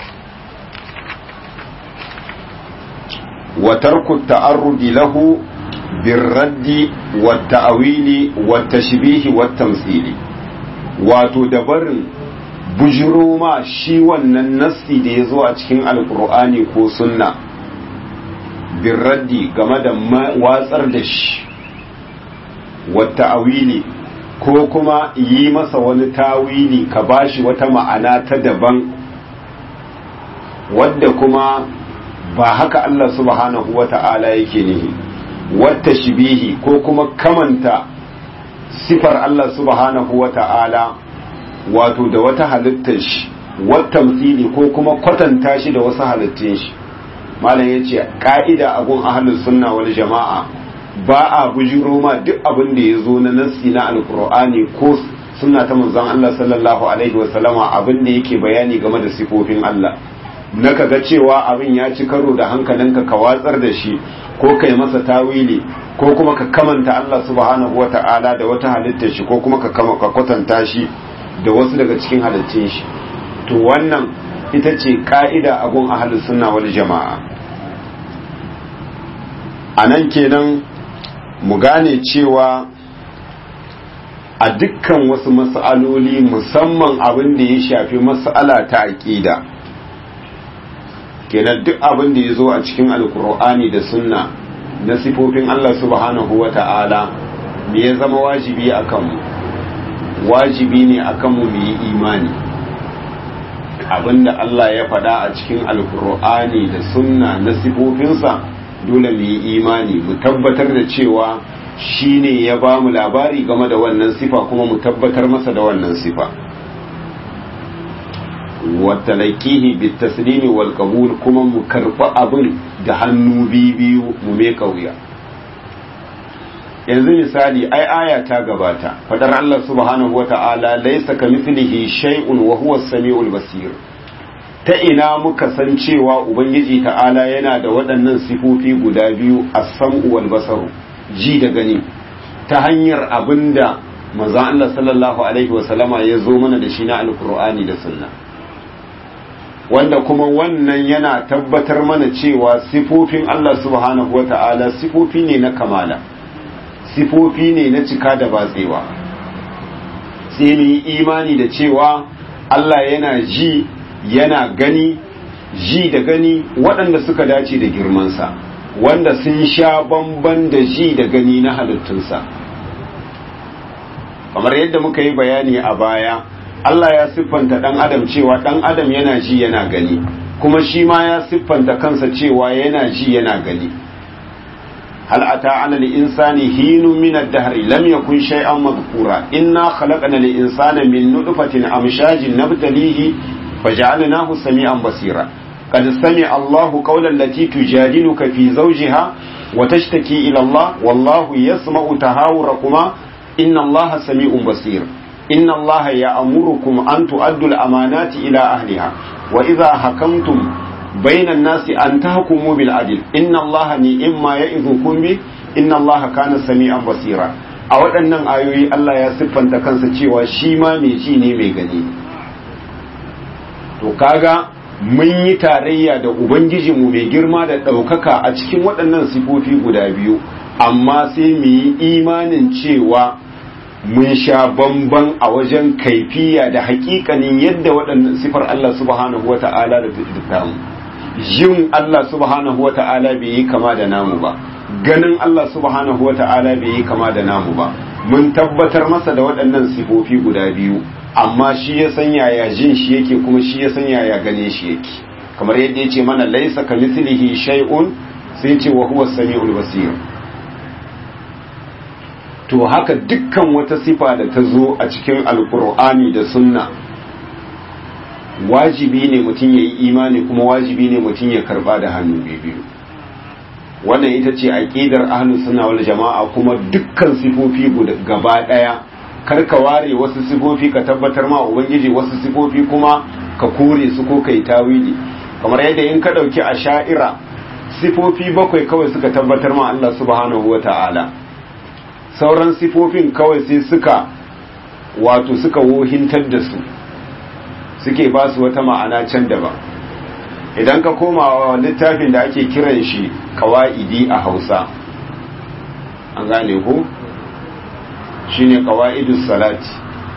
watarku ta'arrudi lahu birraddi wata awili wata shibihi wata msili wato dabarin bujiro ma shi wannan nassi da ya zo a cikin alkur'ani ko sunna birraddi game da watsar da shi wata awili ko kuma yi masa wani tawili ka bashi wata ma'ana ta daban wadda kuma ba haka Allah subhanahu wa ta'ala yake nihi wata shibihi ko kuma kamanta sifar Allah subhanahu wa ta'ala wato da wata halittar shi wata msili ko kuma kwatanta shi da wasu halittun shi malam ya ce ka'ida abun ahalin sunna wal jama'a ba a bujiro ma duk abin da ya zo na nassi na alkur'ani ko suna ta manzon Allah sallallahu alaihi wasallama abin da yake bayani game da sifofin Allah na kaga cewa abin ya ci karo da hankalinka ka watsar da shi ko kai masa tawili ko kuma ka kamanta Allah subhanahu wata'ala da wata halittar shi ko kuma ka kama ka kwatanta shi da wasu daga cikin halittun shi to wannan ita ce ka'ida abun ahlus sunna wal jama'a anan kenan mu gane cewa a dukkan wasu mas'aloli musamman abin da ya shafi mas'ala ta aqida kenan duk abin da ya zo a cikin alkur'ani da sunna na sifofin Allah subhanahu wa ta'ala me ya zama wajibi a kanmu wajibi ne a kanmu mu yi imani abinda Allah ya faɗa a cikin alkur'ani da sunna na sifofinsa dole mu yi imani mu tabbatar da cewa shi ne ya ba mu labari game da wannan sifa kuma mu tabbatar masa da wannan sifa watalakihi bitaslimi wal qabul kuma mu karba abin da hannu biyu mu me kauya yanzu misali ai aya ta gabata fadar Allah subhanahu wata'ala laysa kamithlihi shay'un wa huwa as-sami'ul basir ta ina muka san cewa ubangiji ta'ala yana da waɗannan sifofi guda biyu as-sam'u wal basaru ji da gani ta hanyar abinda manzon Allah sallallahu alaihi wa sallama ya zo mana da shi na alqur'ani da sunna wanda kuma wannan yana tabbatar mana cewa sifofin Allah subhanahu wa ta'ala sifofi ne na kamala sifofi ne na cika da batsewa sai mu yi imani da cewa Allah yana ji yana gani ji da gani waɗanda suka dace da girmansa wanda sun sha bamban da ji da gani na halittunsa kamar yadda muka yi bayani a baya Allah ya siffanta ɗan adam cewa ɗan adam yana ji yana gani kuma shi ma ya siffanta kansa cewa yana ji yana gani hal ata ala al-insani hinun min ad-dahr lam yakun shay'an madhkura inna khalaqna al-insana min nutfatin amshajin nabtalihi faj'alnahu sami'an basira قد سمع الله قول التي تجادلك في زوجها وتشتكي إلى الله والله يسمع تهاوركما إن الله سميع بصير إن الله يأمركم أن تؤدوا الأمانات إلى أهلها وإذا حكمتم بين الناس أن تحكموا بالعدل إن الله نئما يئذكم به إن الله كان سميعا بصيرا a waɗannan ayoyi Allah ya siffanta kansa cewa shi ma mai ji ne mai gani to kaga mun yi tarayya da ubangijinmu mai girma da ɗaukaka a cikin waɗannan sifofi guda biyu amma sai mu yi imanin cewa mun sha bamban a wajen kaifiya da hakikanin yadda waɗannan sifar Allah subhanahu wata'ala da tamu yin Allah subhanahu wata'ala bai yi kama da namu ba ganin Allah subhanahu wata'ala bai yi kama da namu ba mun tabbatar masa da waɗannan sifofi guda biyu amma shi ya san yaya jin shi yake kuma shi ya san yaya gane shi yake kamar yadda ya ce mana laisa ka mislihi shay'un sai ce wa huwa samiul basir to haka dukkan wata sifa da ta zo a cikin alkur'ani da sunna wajibi ne mutum ya yi imani kuma wajibi ne mutum ya karba da hannu biyu wannan ita ce aqidar ahlus sunna wal jama'a kuma dukkan sifofi gaba daya kar ka ware wasu sifofi ka tabbatar ma ubangiji wasu sifofi kuma ka kore su ko kai tawili kamar yadda in ka dauki asha'ira sifofi bakwai kawai suka tabbatar ma Allah subhanahu wata'ala sauran sifofin kawai sai suka wato suka wohintar da su suke ba su wata ma'ana can daban idan ka koma littafin da ake kiran shi kawa'idi a hausa an gane ko shine qawaidus salati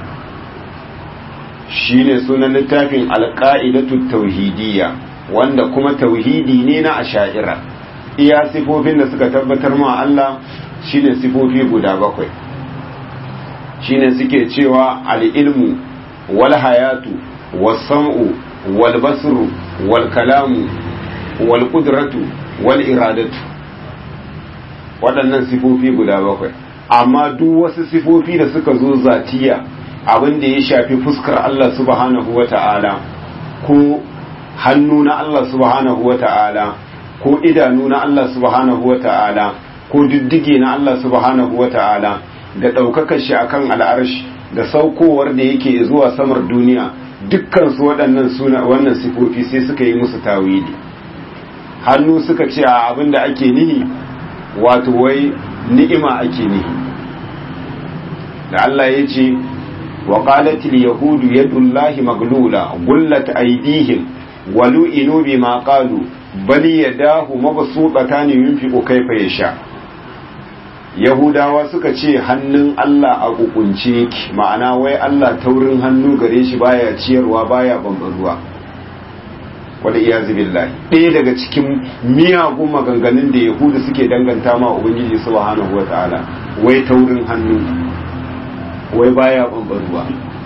shine sunan littafin alqaidatu tauhidiyya wanda kuma tauhidi ne na asha'ira iya sifofin da suka tabbatar ma Allah shine sifofi guda bakwai shine suke cewa al-ilmu wal hayatu was sam'u wal basru wal kalamu wal qudratu wal iradatu waɗannan sifofi guda bakwai amma duk wasu sifofi da suka zo zatiya abin da ya shafi fuskar Allah subhanahu wa ta'ala ko hannu na Allah subhanahu wa ta'ala ko idanu na Allah subhanahu wa ta'ala ko diddige na Allah subhanahu wa ta'ala da ɗaukakar shi akan al'arshi da saukowar da yake zuwa samar duniya dukkan su waɗannan suna wannan sifofi sai suka yi musu tawili hannu suka ce a abin da ake nihi wato wai ni'ima ake nihi da Allah ya ce wa qalatil yahudu yadullahi maglula gullat aydihim wa lu'inu bima qalu bal yadahu mabsuutatan yunfiqu kayfa yasha yahudawa suka ce hannun Allah a kukunce yake ma'ana wai Allah taurin hannu gare shi baya ciyarwa baya bambaruwa wanda iyazu billahi ɗaya daga cikin miyagun maganganun da yahudu suke danganta ma ubangiji subhanahu wataala wai taurin hannu wai baya bambaruwa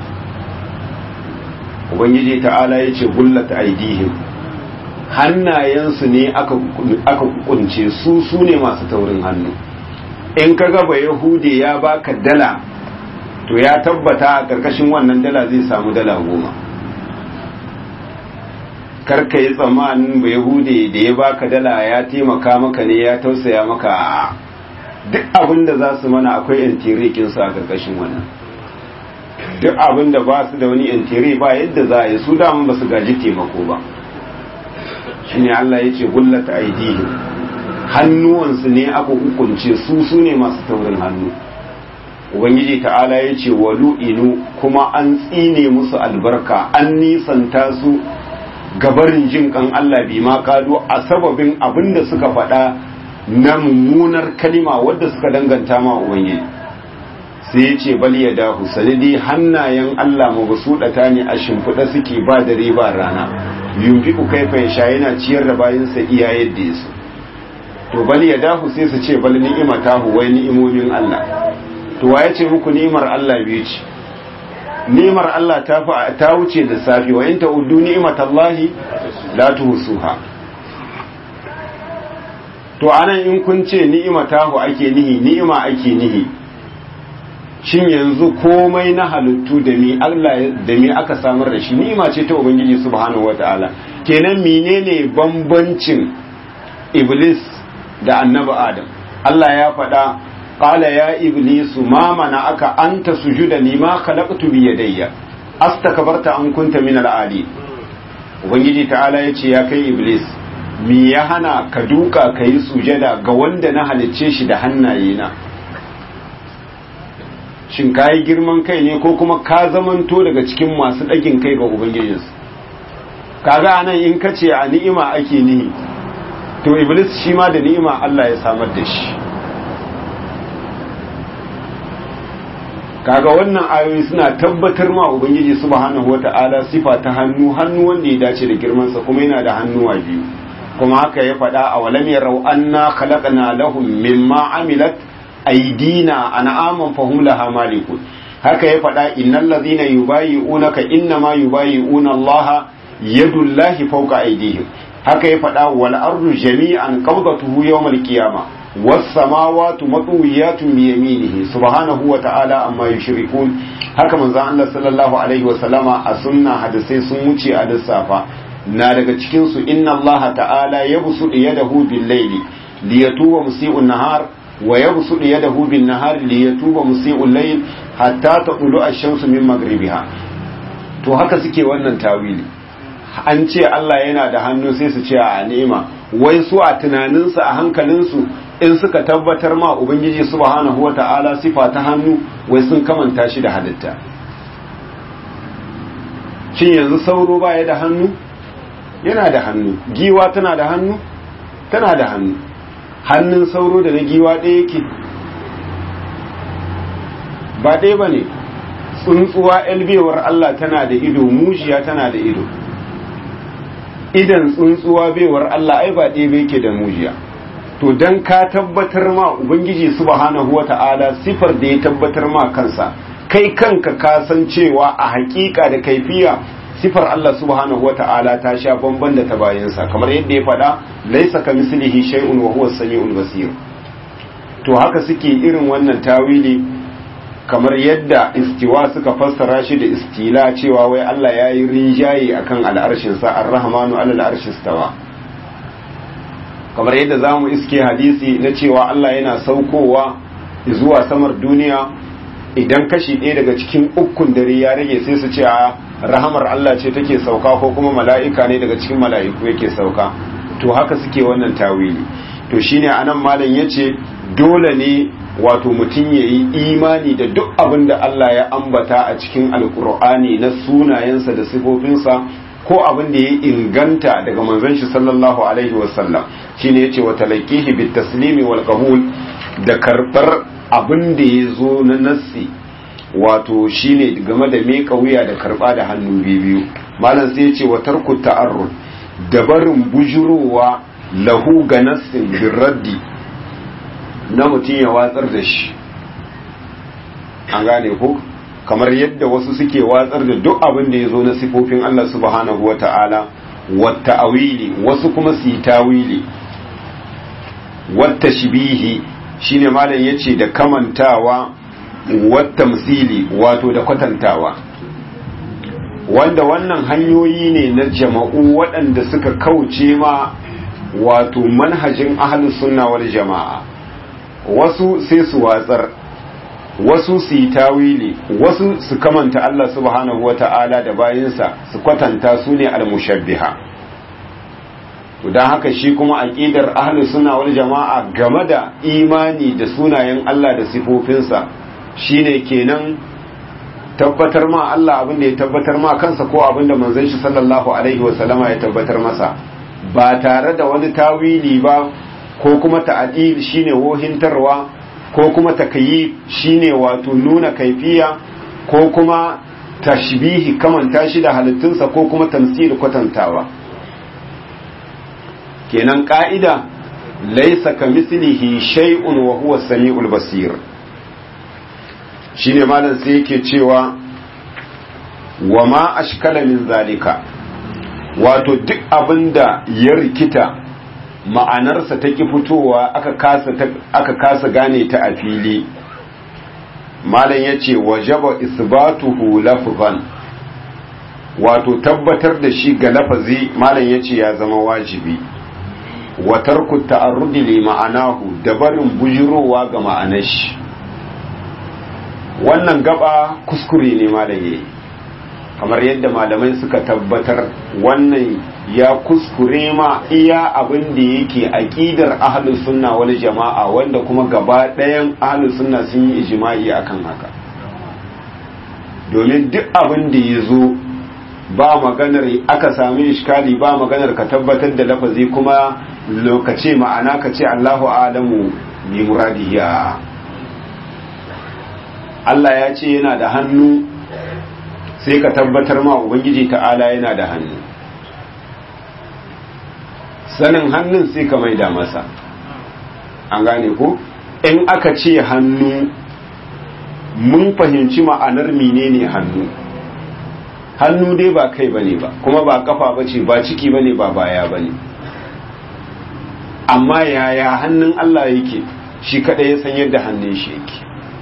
ubangiji ta'ala ya ce gullata aidihim hannayensu ne aka kunce su su ne masu taurin hannu in ka gaba yahudi ya baka dala to ya tabbata a ƙarƙashin wannan dala zai samu dala goma karka yi tsammanin ba yahudi da ya baka dala ya taimaka maka ne ya tausaya maka a duk abin da za su mana akwai yantirikin su a ƙarƙashin wannan duk abin da ba su da wani yantiri ba yadda za a yi su damun ba su gaji taimako ba shine Allah ya ce gullata aidihi hannuwansu ne aka hukunce su su ne masu taurin hannu ubangiji ta'ala ya ce walu inu kuma an tsine musu albarka an nisanta su gabarin jin kan Allah bi ma kado a sababin abin da suka faɗa na mummunar kalima wadda suka danganta ma ubangiji sai ya ce bal ya dahu sanadi hannayen Allah mabsuɗata ne a shimfiɗa suke ba dare ba rana yunfiku kaifa yasha yana ciyar da bayansa iya yadda ya so to bal ya dahu sai su ce bal ni'imatahu wai ni'imomin Allah to waye ce muku ni'imar Allah biyu ce ni'imar Allah ta fa ta wuce da safi wa in ta'uddu ni'matallahi la tuhsuha to anan in kun ce ni'imatahu ake nihi ni'ima ake nihi shin yanzu komai na halittu da mi Allah da mi aka samar da shi ni'ima ce ta ubangiji subhanahu wataala kenan menene bambancin iblis da annabi adam Allah ya faɗa qala ya iblisu ma mana aka anta sujuda lima khalaqtu bi yadayya astakbarta an kunta min al-ali ubangiji ta'ala yace ya kai iblis mi ya hana ka duka kai sujada ga wanda na halicce shi da hannaye na shin kayi girman kai ne ko kuma ka zamanto daga cikin masu ɗagin kai ga ubangijinsu kaga anan in ka ce a ni'ima ake nihi to iblis shi ma da ni'ima Allah ya samar da shi kaga wannan ayoyi suna tabbatar ma ubangiji subhanahu wata'ala sifa ta hannu hannu wanda ya dace da girmansa kuma yana da hannuwa biyu kuma haka ya faɗa a walam yarau anna khalaqna lahum mimma amilat aidina an'aman fahum laha malikun haka ya faɗa innal ladhina yubayi'unaka innama yubayi'una Allah yadullahi fawqa aydihim haka ya faɗa wal ardu jami'an qabdatuhu yawmal qiyamah was samawati matwiyatun bi yaminihi subhanahu wa ta'ala amma yushrikun haka manzo Allah sallallahu alaihi wa sallama a sunna hadisai sun wuce a lissafa na daga cikin su inna Allah ta'ala yabsutu yadahu bil layli liyatuba musii'un nahar wa yabsutu yadahu bin nahar liyatuba musii'ul layl hatta taqulu ash-shamsu min maghribiha to haka suke wannan tawili an ce Allah yana da hannu sai su ce a ni'ima wai su a tunaninsu a hankalinsu in suka tabbatar ma ubangiji subhanahu wata'ala sifa ta hannu wai sun kamanta shi da halitta shin yanzu sauro baya da hannu yana da hannu giwa tana da hannu tana da hannu hannun sauro da na giwa ɗaya yake ba ɗaya ba ne tsuntsuwa elbewar Allah tana da ido mujiya tana da ido idan tsuntsuwa baiwar Allah ai ba ɗaya yake da mujiya to dan ka tabbatar ma ubangiji subhanahu wata'ala sifar da ya tabbatar ma kansa kai kanka ka san cewa a hakika da kaifiya sifar Allah subhanahu wata'ala ta sha bamban da ta bayansa kamar yadda ya faɗa laisa ka mislihi shay'un wa huwa samiul basir to haka suke irin wannan tawili kamar yadda istiwa suka fassara shi da istila cewa wai Allah ya yi rinjaye akan al'arshinsa ar-rahmanu alal arshi stawa kamar yadda za mu iske hadisi na cewa Allah yana saukowa zuwa samar duniya idan kashi ɗaya daga cikin ukun dare ya rage sai su ce a rahamar Allah ce take sauka ko kuma mala'ika ne daga cikin mala'iku yake sauka to haka suke wannan tawili to shine anan malam yace dole ne wato mutum ya yi imani da duk abin da Allah ya ambata a cikin alkur'ani na sunayensa da sifofinsa ko abin da ya inganta daga manzon shi sallallahu alaihi wasallam shine yace wa talaqihi bit taslimi wal qabul da karbar abin da ya zo na nassi wato shine game da meka wuya da karba da hannu biyu malam sai yace wa tarku ta'arrud da barin bujurowa lahu ga nassin birraddi na mutum ya watsar da shi an gane ko kamar yadda wasu suke watsar da duk abin da ya zo na sifofin Allah subhanahu wa ta'ala wata awili wasu kuma su yi tawili wata shibihi shine malam ya ce da kamantawa wata misili wato da kwatantawa wanda wannan hanyoyi ne na jama'u waɗanda suka kauce ma wato manhajin ahlus sunna wal jama'a wasu sai su watsar wasu su yi tawili wasu su kamanta Allah subhanahu wata'ala da bayinsa su kwatanta su ne almushabbiha to don haka shi kuma aqidar ahli sunna wal jama'a game da imani da sunayen Allah da sifofinsa shine kenan tabbatar ma Allah abin da ya tabbatar ma kansa ko abin da manzon shi sallallahu alaihi wa sallama ya tabbatar masa ba tare da wani tawili ba ko kuma ta'adil shine wohintarwa ko kuma takayi shine wato nuna kaifiya ko kuma tashbihi kamanta shi da halittunsa ko kuma tamsil kwatantawa kenan ka'ida laisa ka mislihi shay'un wa huwa samiul basir shine malam sai yake cewa wa ma ashkala min zalika wato duk abinda ya rikita ma'anarsa ta ki fitowa aka kasa aka kasa gane ta a fili malam yace wajaba isbatuhu lafzan wato tabbatar da shi ga lafazi malam yace ya zama wajibi wa tarku ta'arrudi li ma'anahu da barin bujirowa ga ma'anar shi wannan gaba kuskure ne malam yayi kamar yadda malamai suka tabbatar wannan ya kuskure ma iya abin da yake aqidar ahlus sunna wal jama'a wanda kuma gaba ɗayan ahlus sunna sun yi ijma'i akan haka domin duk abin da ya zo ba maganar aka sami iskali ba maganar ka tabbatar da lafazi kuma lokaci ma'ana ka ce Allahu alamu bi muradiya Allah ya ce yana da hannu sai ka tabbatar ma ubangiji ta'ala yana da hannu sanin hannun sai ka maida masa an gane ko in aka ce hannu mun fahimci ma'anar menene hannu hannu dai ba kai bane ba kuma ba kafa bace ba ciki bane ba baya bane amma yaya hannun Allah yake shi kadai ya san yadda hannun shi yake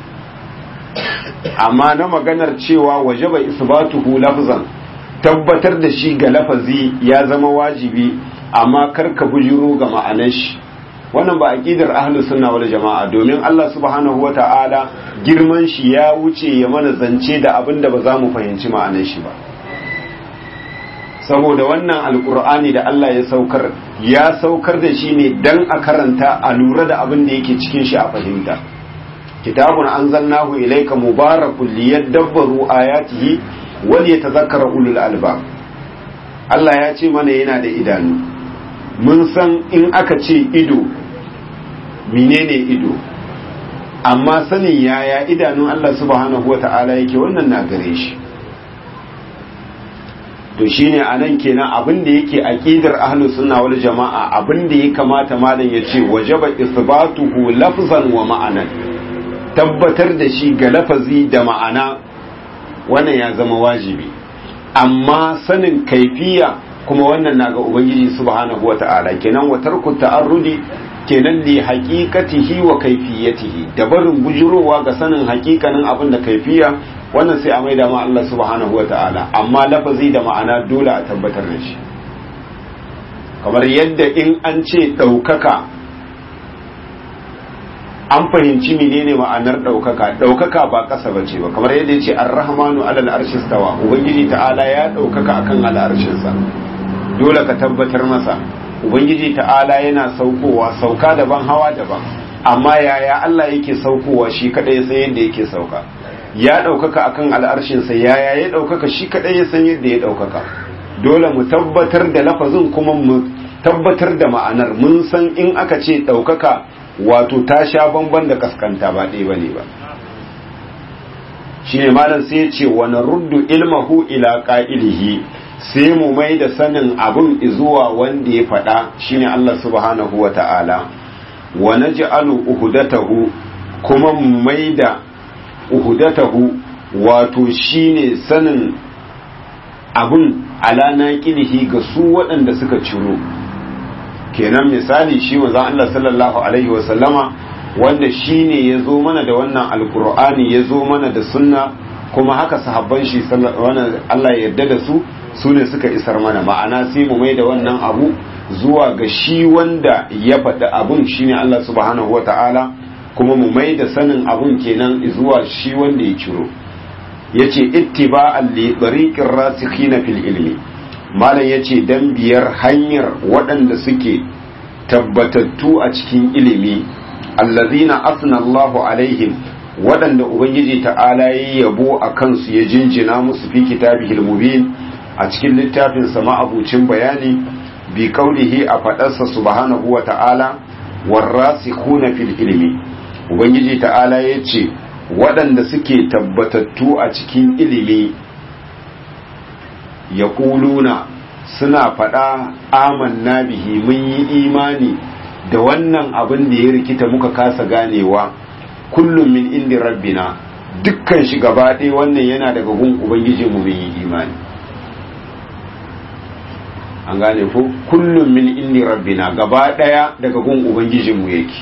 amma na maganar cewa wajaba isbatuhu lafzan tabbatar da shi ga lafazi ya zama wajibi amma karka bujiro ga ma'anar shi wannan ba aqidar ahlus sunna wal jama'a domin Allah subhanahu wata'ala girman shi ya wuce ya mana zance da abin da ba za mu fahimci ma'anar shi ba saboda wannan alkur'ani da Allah ya saukar ya saukar da shi ne dan a karanta a lura da abin da yake cikin shi a fahimta kitabun anzalnahu ilayka mubarakun liyadabbaru ayatihi wal yatadhakkara ulul albab Allah ya ce mana yana da idanu mun san in aka ce ido menene ido amma sanin yaya idanun Allah subhanahu wata'ala yake wannan na gare shi to shine anan kenan abin da yake aqidar ahlus sunna wal jamaa abin da ya kamata malam ya ce wajaba isbatuhu lafzan wa ma'anan tabbatar da shi ga lafazi da ma'ana wannan ya zama wajibi amma sanin kaifiya kuma wannan na ga ubangiji subhanahu wata'ala kenan wa tarku ta'arrudi kenan li haqiqatihi wa kaifiyatihi da barin bujurowa ga sanin haƙiƙanin abin da kaifiya wannan sai a maida ma Allah subhanahu wata'ala amma lafazi da ma'ana dole a tabbatar da shi kamar yadda in an ce ɗaukaka an fahimci menene ma'anar ɗaukaka ɗaukaka ba ƙasa ba ce ba kamar yadda ya ce ar-rahmanu alal arshi stawa ubangiji ta'ala ya ɗaukaka akan al'arshinsa dole ka tabbatar masa ubangiji ta'ala yana saukowa sauka daban hawa daban amma yaya Allah yake saukowa shi kadai sai yadda yake sauka ya ɗaukaka akan al'arshinsa yaya ya ɗaukaka shi kadai ya san yadda ya ɗaukaka dole mu tabbatar da lafazin kuma mu tabbatar da ma'anar mun san in aka ce ɗaukaka wato ta sha bamban da kaskanta ba ɗaya bane ba shine malam sai ya ce wa naruddu ilmahu ila qa'ilihi sai mu mai da sanin abun zuwa wanda ya faɗa shine Allah subhanahu wa ta'ala wa naj'alu uhudatahu kuma mu mai da uhudatahu wato shine sanin abun ala naqilihi ga su waɗanda suka ciro kenan misali shi manzon Allah sallallahu alaihi wa sallama wanda shine ya zo mana da wannan alkur'ani ya zo mana da sunna kuma haka sahabban shi wannan Allah ya yarda da su su ne suka isar mana ma'ana sai mu mai da wannan abu zuwa ga shi wanda ya faɗi abun shine Allah subhanahu wata'ala kuma mu mai da sanin abun kenan zuwa shi wanda ya ciro yace ittiba'an li tariqir rasikhina fil ilmi malam yace dan biyar hanyar waɗanda suke tabbatattu a cikin ilimi allazina asna Allahu alaihim waɗanda ubangiji ta'ala ya yabo a kansu ya jinjina musu fi kitabihil mubin a cikin littafin sa ma'abucin bayani bi kaulihi a faɗarsa subhanahu wa ta'ala warrasikhuna fil ilmi ubangiji ta'ala yace waɗanda suke tabbatattu a cikin ilimi yaquluna suna faɗa amanna bihi mun yi imani da wannan abin da ya rikita muka kasa ganewa kullum min indi rabbina dukkan shi gaba ɗaya wannan yana daga gun ubangijinmu mun yi imani an gane ko kullum min indi rabbina gaba ɗaya daga gun ubangijinmu yake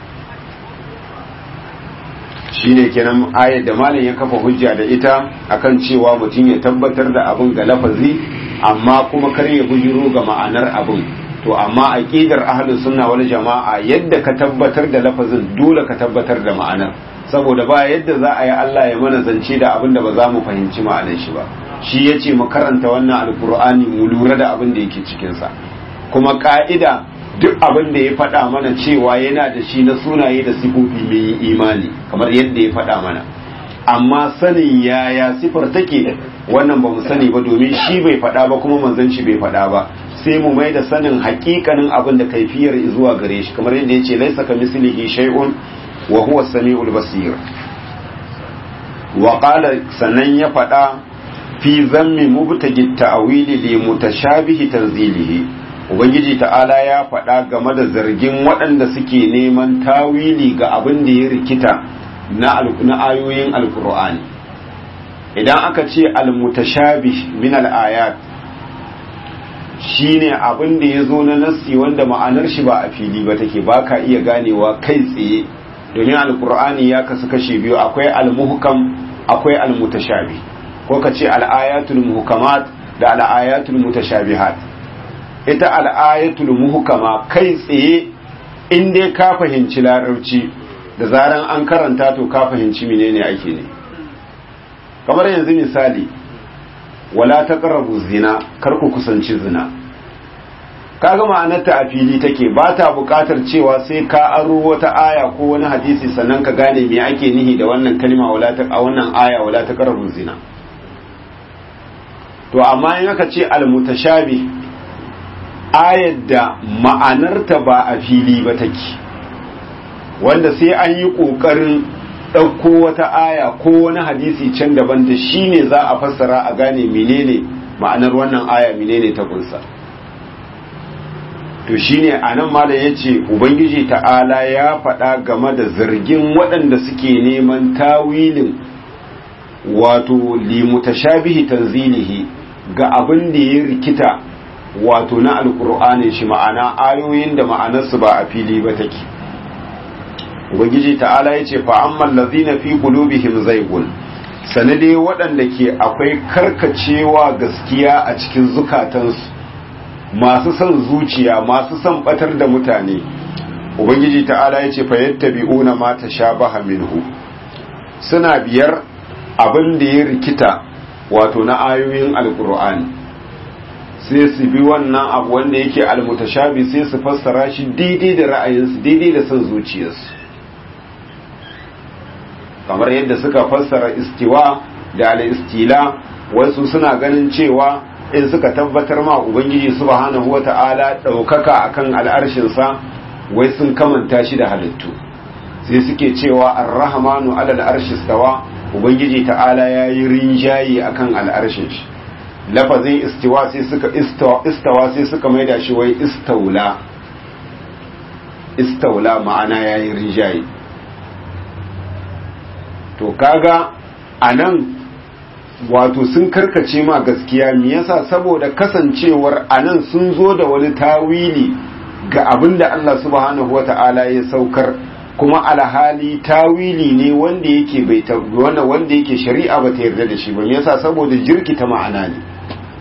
shine kenan ayat da malam ya kafa hujja da ita akan cewa mutum ya tabbatar da abin ga lafazi amma kuma kar ya bujiro ga ma'anar abin to amma aqidar ahlus sunna wal jama'a yadda ka tabbatar da lafazin dole ka tabbatar da ma'anar saboda ba yadda za a yi Allah ya mana zance da abin da ba za mu fahimci ma'anar shi ba shi yace mu karanta wannan alqur'ani mu lura da abin da yake cikin sa kuma ka'ida duk abin da ya faɗa mana cewa yana da shi na sunaye da sifofi mai imani kamar yadda ya faɗa mana amma sanin yaya sifar take wannan ba mu sani ba domin shi bai faɗa ba kuma manzon shi bai faɗa ba sai mu mai da sanin hakikanin abin da kaifiyar zuwa gare shi kamar yadda ya ce laisa ka mislihi shay'un wa huwa samiul basir wa qala sanan ya faɗa fi zammi mubtagi ta'wili li mutashabihi tanzilihi ubangiji ta'ala ya faɗa game da zargin waɗanda suke neman tawili ga abin da ya rikita na ayoyin alkur'ani idan aka ce almutashabih min al-ayat shine abin da ya zo na nassi wanda ma'anar shi ba a fili ba take ba ka iya ganewa kai tsaye domin alkur'ani ya kasu kashe biyu akwai almuhkam akwai almutashabi ko ka ce al'ayatul muhkamat da al'ayatul mutashabihat ita al'ayatul muhkama kai tsaye in dai ka fahimci larabci da zaran an karanta to ka fahimci menene ake ne kamar yanzu misali wala taqrabu zina kar ku kusanci zina kaga ma'anarta a fili take ba ta buƙatar cewa sai ka aro wata aya ko wani hadisi sannan ka gane me ake nihi da wannan kalma wala ta a wannan aya wala taqrabu zina to amma in aka ce al-mutashabi ayar da ma'anarta ba a fili ba take wanda sai an yi ƙoƙarin ɗauko wata aya ko wani hadisi can daban da shi ne za a fassara a gane menene ma'anar wannan aya menene ta kunsa to shine a nan mala ya ce ubangiji ta'ala ya faɗa game da zargin waɗanda suke neman tawilin wato limutashabihi tanzilihi ga abin da ya rikita wato na alƙur'anin shi ma'ana ayoyin da ma'anarsu ba a fili ba take ubangiji ta'ala ya ce fa'amman lazina fi qulubihim zaigun sanade waɗanda ke akwai karkacewa gaskiya a cikin zukatansu masu son zuciya masu son batar da mutane ubangiji ta'ala ya ce fayattabi'una ma tashabaha minhu suna biyar abin da ya rikita wato na ayoyin alkur'ani sai su bi wannan abu wanda yake almutashabi sai su fassara shi daidai da ra'ayinsu daidai da son zuciyarsu kamar yadda suka fassara istiwa da al-istila wasu suna ganin cewa in suka tabbatar ma ubangiji subhanahu wata'ala daukaka akan al'arshinsa wai sun kamanta shi da halittu sai suke cewa ar-rahmanu ala al-arshi stawa ubangiji ta'ala yayi rinjayi akan al'arshin shi lafazin istiwa sai suka istawa sai suka maida shi wai istaula istaula ma'ana yayi rinjayi to kaga anan wato sun karkace ma gaskiya me yasa saboda kasancewar anan sun zo da wani tawili ga abin da Allah subhanahu wata'ala ya saukar kuma alhali tawili ne wanda yake bai wanda wanda yake shari'a ba ta yarda da shi ba me yasa saboda jirkita ma'ana ne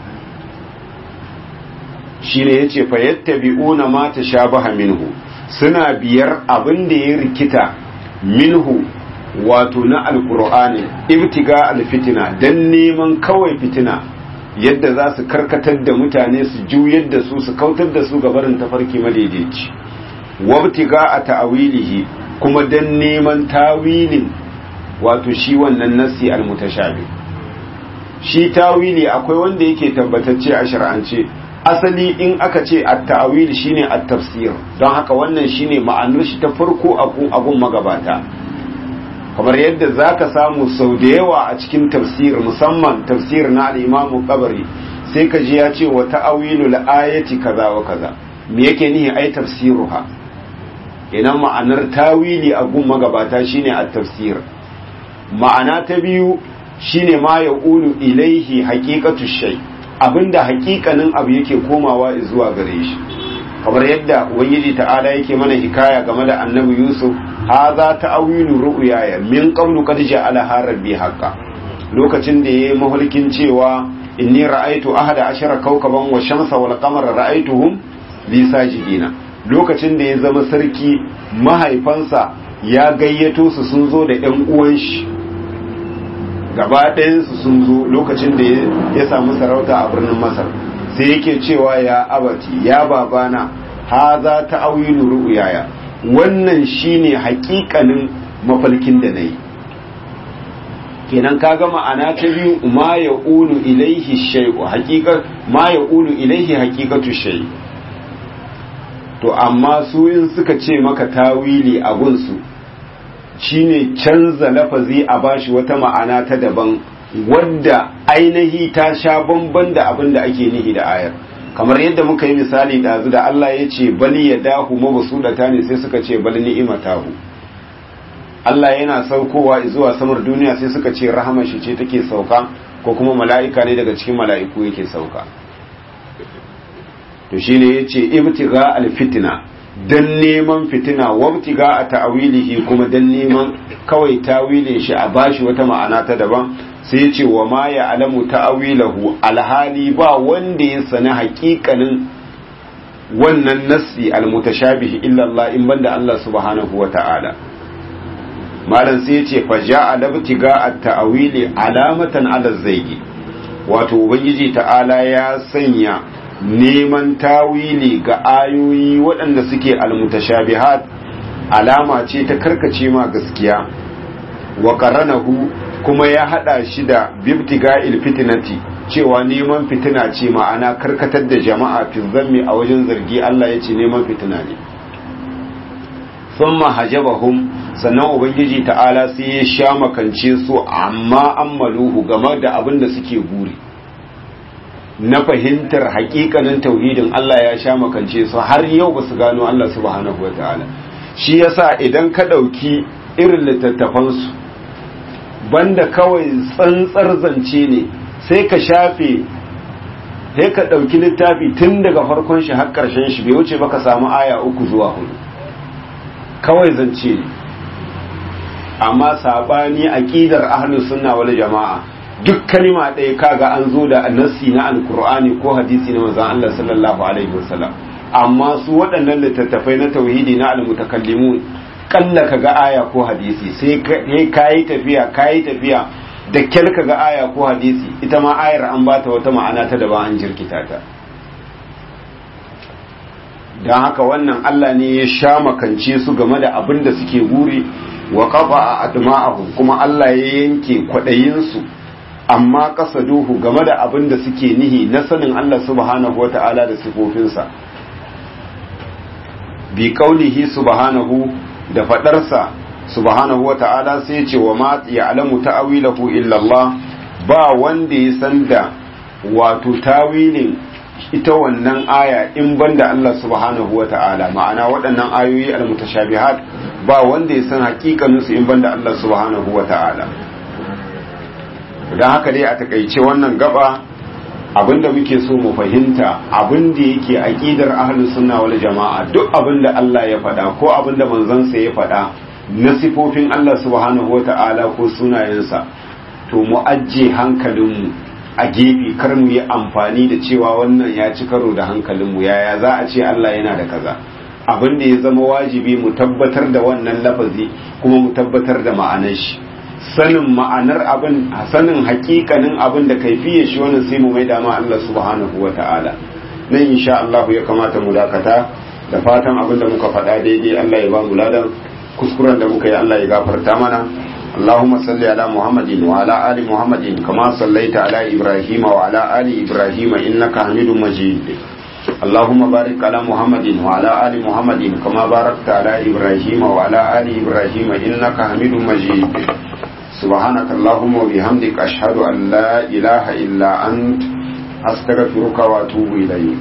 shine yace fa yattabi'una ma tashabaha minhu suna biyar abin da ya rikita minhu wato na alkur'ani ibtiga alfitina dan neman kawai fitina yadda za su karkatar da mutane su juyar da su su kautar da su gabarin tafarki madaidaici wabtiga a ta'awilihi kuma dan neman tawilin wato shi wannan nasi almutashabi shi tawili akwai wanda yake tabbatacce a shar'ance asali in aka ce at-ta'wil shine at-tafsir don haka wannan shine ma'anar shi ta farko a gun magabata kamar yadda zaka samu sau da yawa a cikin tafsir musamman tafsir na al-Imam Qabari sai ka ji ya ce wa ta'awilul ayati kaza wa kaza me yake nihi ai tafsiruha ina ma'anar tawili a gun magabata shine at-tafsir ma'ana ta biyu shine ma yaqulu ilaihi haqiqatu shay abinda haƙiƙanin abu yake komawa zuwa gare shi kamar yadda ubangiji ta'ala yake mana hikaya game da annabi yusuf hadha ta'awilu ru'yaya min qablu qad ja'ala rabbi haqqan lokacin da yayi mahulkin cewa inni ra'aytu ahada ashara kawkaban wa shamsa wal qamara ra'aytuhum li sajidina lokacin da ya zama sarki mahaifansa ya gayyato su sun zo da ƴan uwan shi gaba ɗayansu sun zo lokacin da ya samu sarauta a birnin masar sai yake cewa ya abati ya babana ha za ta awilu ru'uyaya wannan shine hakikanin mafalkin da na yi kenan kaga ma'ana ta biyu ma ya ulu ilaihi shay'u haqiqa ma ya ulu ilaihi haqiqatu shay to amma su in suka ce maka tawili a gunsu shine canza lafazi a bashi wata ma'ana ta daban wadda ainihi ta sha bamban da abin da ake nihi da ayar kamar yadda muka yi misali ɗazu da Allah ya ce bali ya dahu mabusudata ne sai suka ce bali ni'imatahu Allah yana saukowa zuwa samar duniya sai suka ce rahama shi ce take sauka ko kuma mala'ika ne daga cikin mala'iku yake sauka to shine yace ibtiga alfitna dan neman fitina wabtiga a ta'awilihi kuma dan neman kawai tawilin shi a bashi wata ma'ana ta daban sai ya ce wa ma ya alamu ta'awilahu alhali ba wanda ya sani haƙiƙanin wannan nassi almutashabihi illa Allah in banda Allah subhanahu wa ta'ala malam sai ya ce fa ja'a labtiga at-ta'wili alamatan ala zaigi wato ubangiji ta'ala ya sanya neman tawili ga ayoyi waɗanda suke almutashabihat alama ce ta karkace ma gaskiya wa qaranahu kuma ya hada shi da bibtiga'il fitnati cewa neman fitina ce ma'ana karkatar da jama'a fi zammi a wajen zargi Allah ya ce neman fitina ne thumma hajabahum sannan ubangiji ta'ala sai ya sha makance su amma ammaluhu game da abin da suke guri na fahimtar hakikanin tauhidin Allah ya sha makance su har yau ba su gano Allah subhanahu wa ta'ala shi yasa idan ka ɗauki irin littattafansu banda kawai tsantsar zance ne sai ka shafe sai ka ɗauki littafi tun daga farkon shi har ƙarshen shi bai wuce ba ka samu aya uku zuwa hudu kawai zance ne amma saɓani aƙidar ahlus sunna wal jama'a duk kalima ɗaya kaga an zo da nassi na alkur'ani ko hadisi na manzon Allah sallallahu alaihi wasallam amma su waɗannan littattafai na tauhidi na almutakallimun kalla kaga aya ko hadisi sai kayi tafiya kayi tafiya da kyal kaga aya ko hadisi ita ma ayar an bata wata ma'ana ta daban an jirkita ta don haka wannan Allah ne ya sha makance su game da abin da suke guri wa kafa a adma'ahum kuma Allah ya yanke kwaɗayinsu amma duhu game da abin da suke nihi na sanin Allah subhanahu wa ta'ala da sifofinsa bi kaulihi subhanahu da fadarsa subhanahu wa ta'ala sai ce wa ma ya'lamu ta'wilahu illa Allah ba wanda ya san da wato tawilin ita wannan aya in banda Allah subhanahu wa ta'ala ma'ana waɗannan ayoyi al-mutashabihat ba wanda ya san hakikaninsu in banda Allah subhanahu wa ta'ala don haka dai a takaice wannan gaba abinda muke so mu fahimta abinda yake aqidar ahlus sunna wal jama'a duk abinda Allah ya faɗa ko abinda manzansa ya faɗa na sifofin Allah subhanahu wata'ala ko sunayensa to mu ajje hankalinmu a gefe kar mu yi amfani da cewa wannan ya ci karo da hankalinmu yaya za a ce Allah yana da kaza abinda ya zama wajibi mu tabbatar da wannan lafazi kuma mu tabbatar da ma'anar shi sanin ma'anar abin sanin hakikanin abin da kaifiye shi wannan sai mu mai dama Allah subhanahu wa ta'ala nan insha Allah ya kamata mu dakata da fatan abin da muka faɗa daidai Allah ya ba mu ladan kuskuren da muka yi Allah ya gafarta mana اللهم صل على محمد وعلى آل محمد كما صليت على إبراهيم وعلى آل إبراهيم إنك حميد مجيد اللهم بارك على محمد وعلى آل محمد كما باركت على إبراهيم وعلى آل إبراهيم إنك حميد مجيد سبحانك اللهم وبحمدك أشهد أن لا إله إلا أنت أستغفرك وأتوب إليك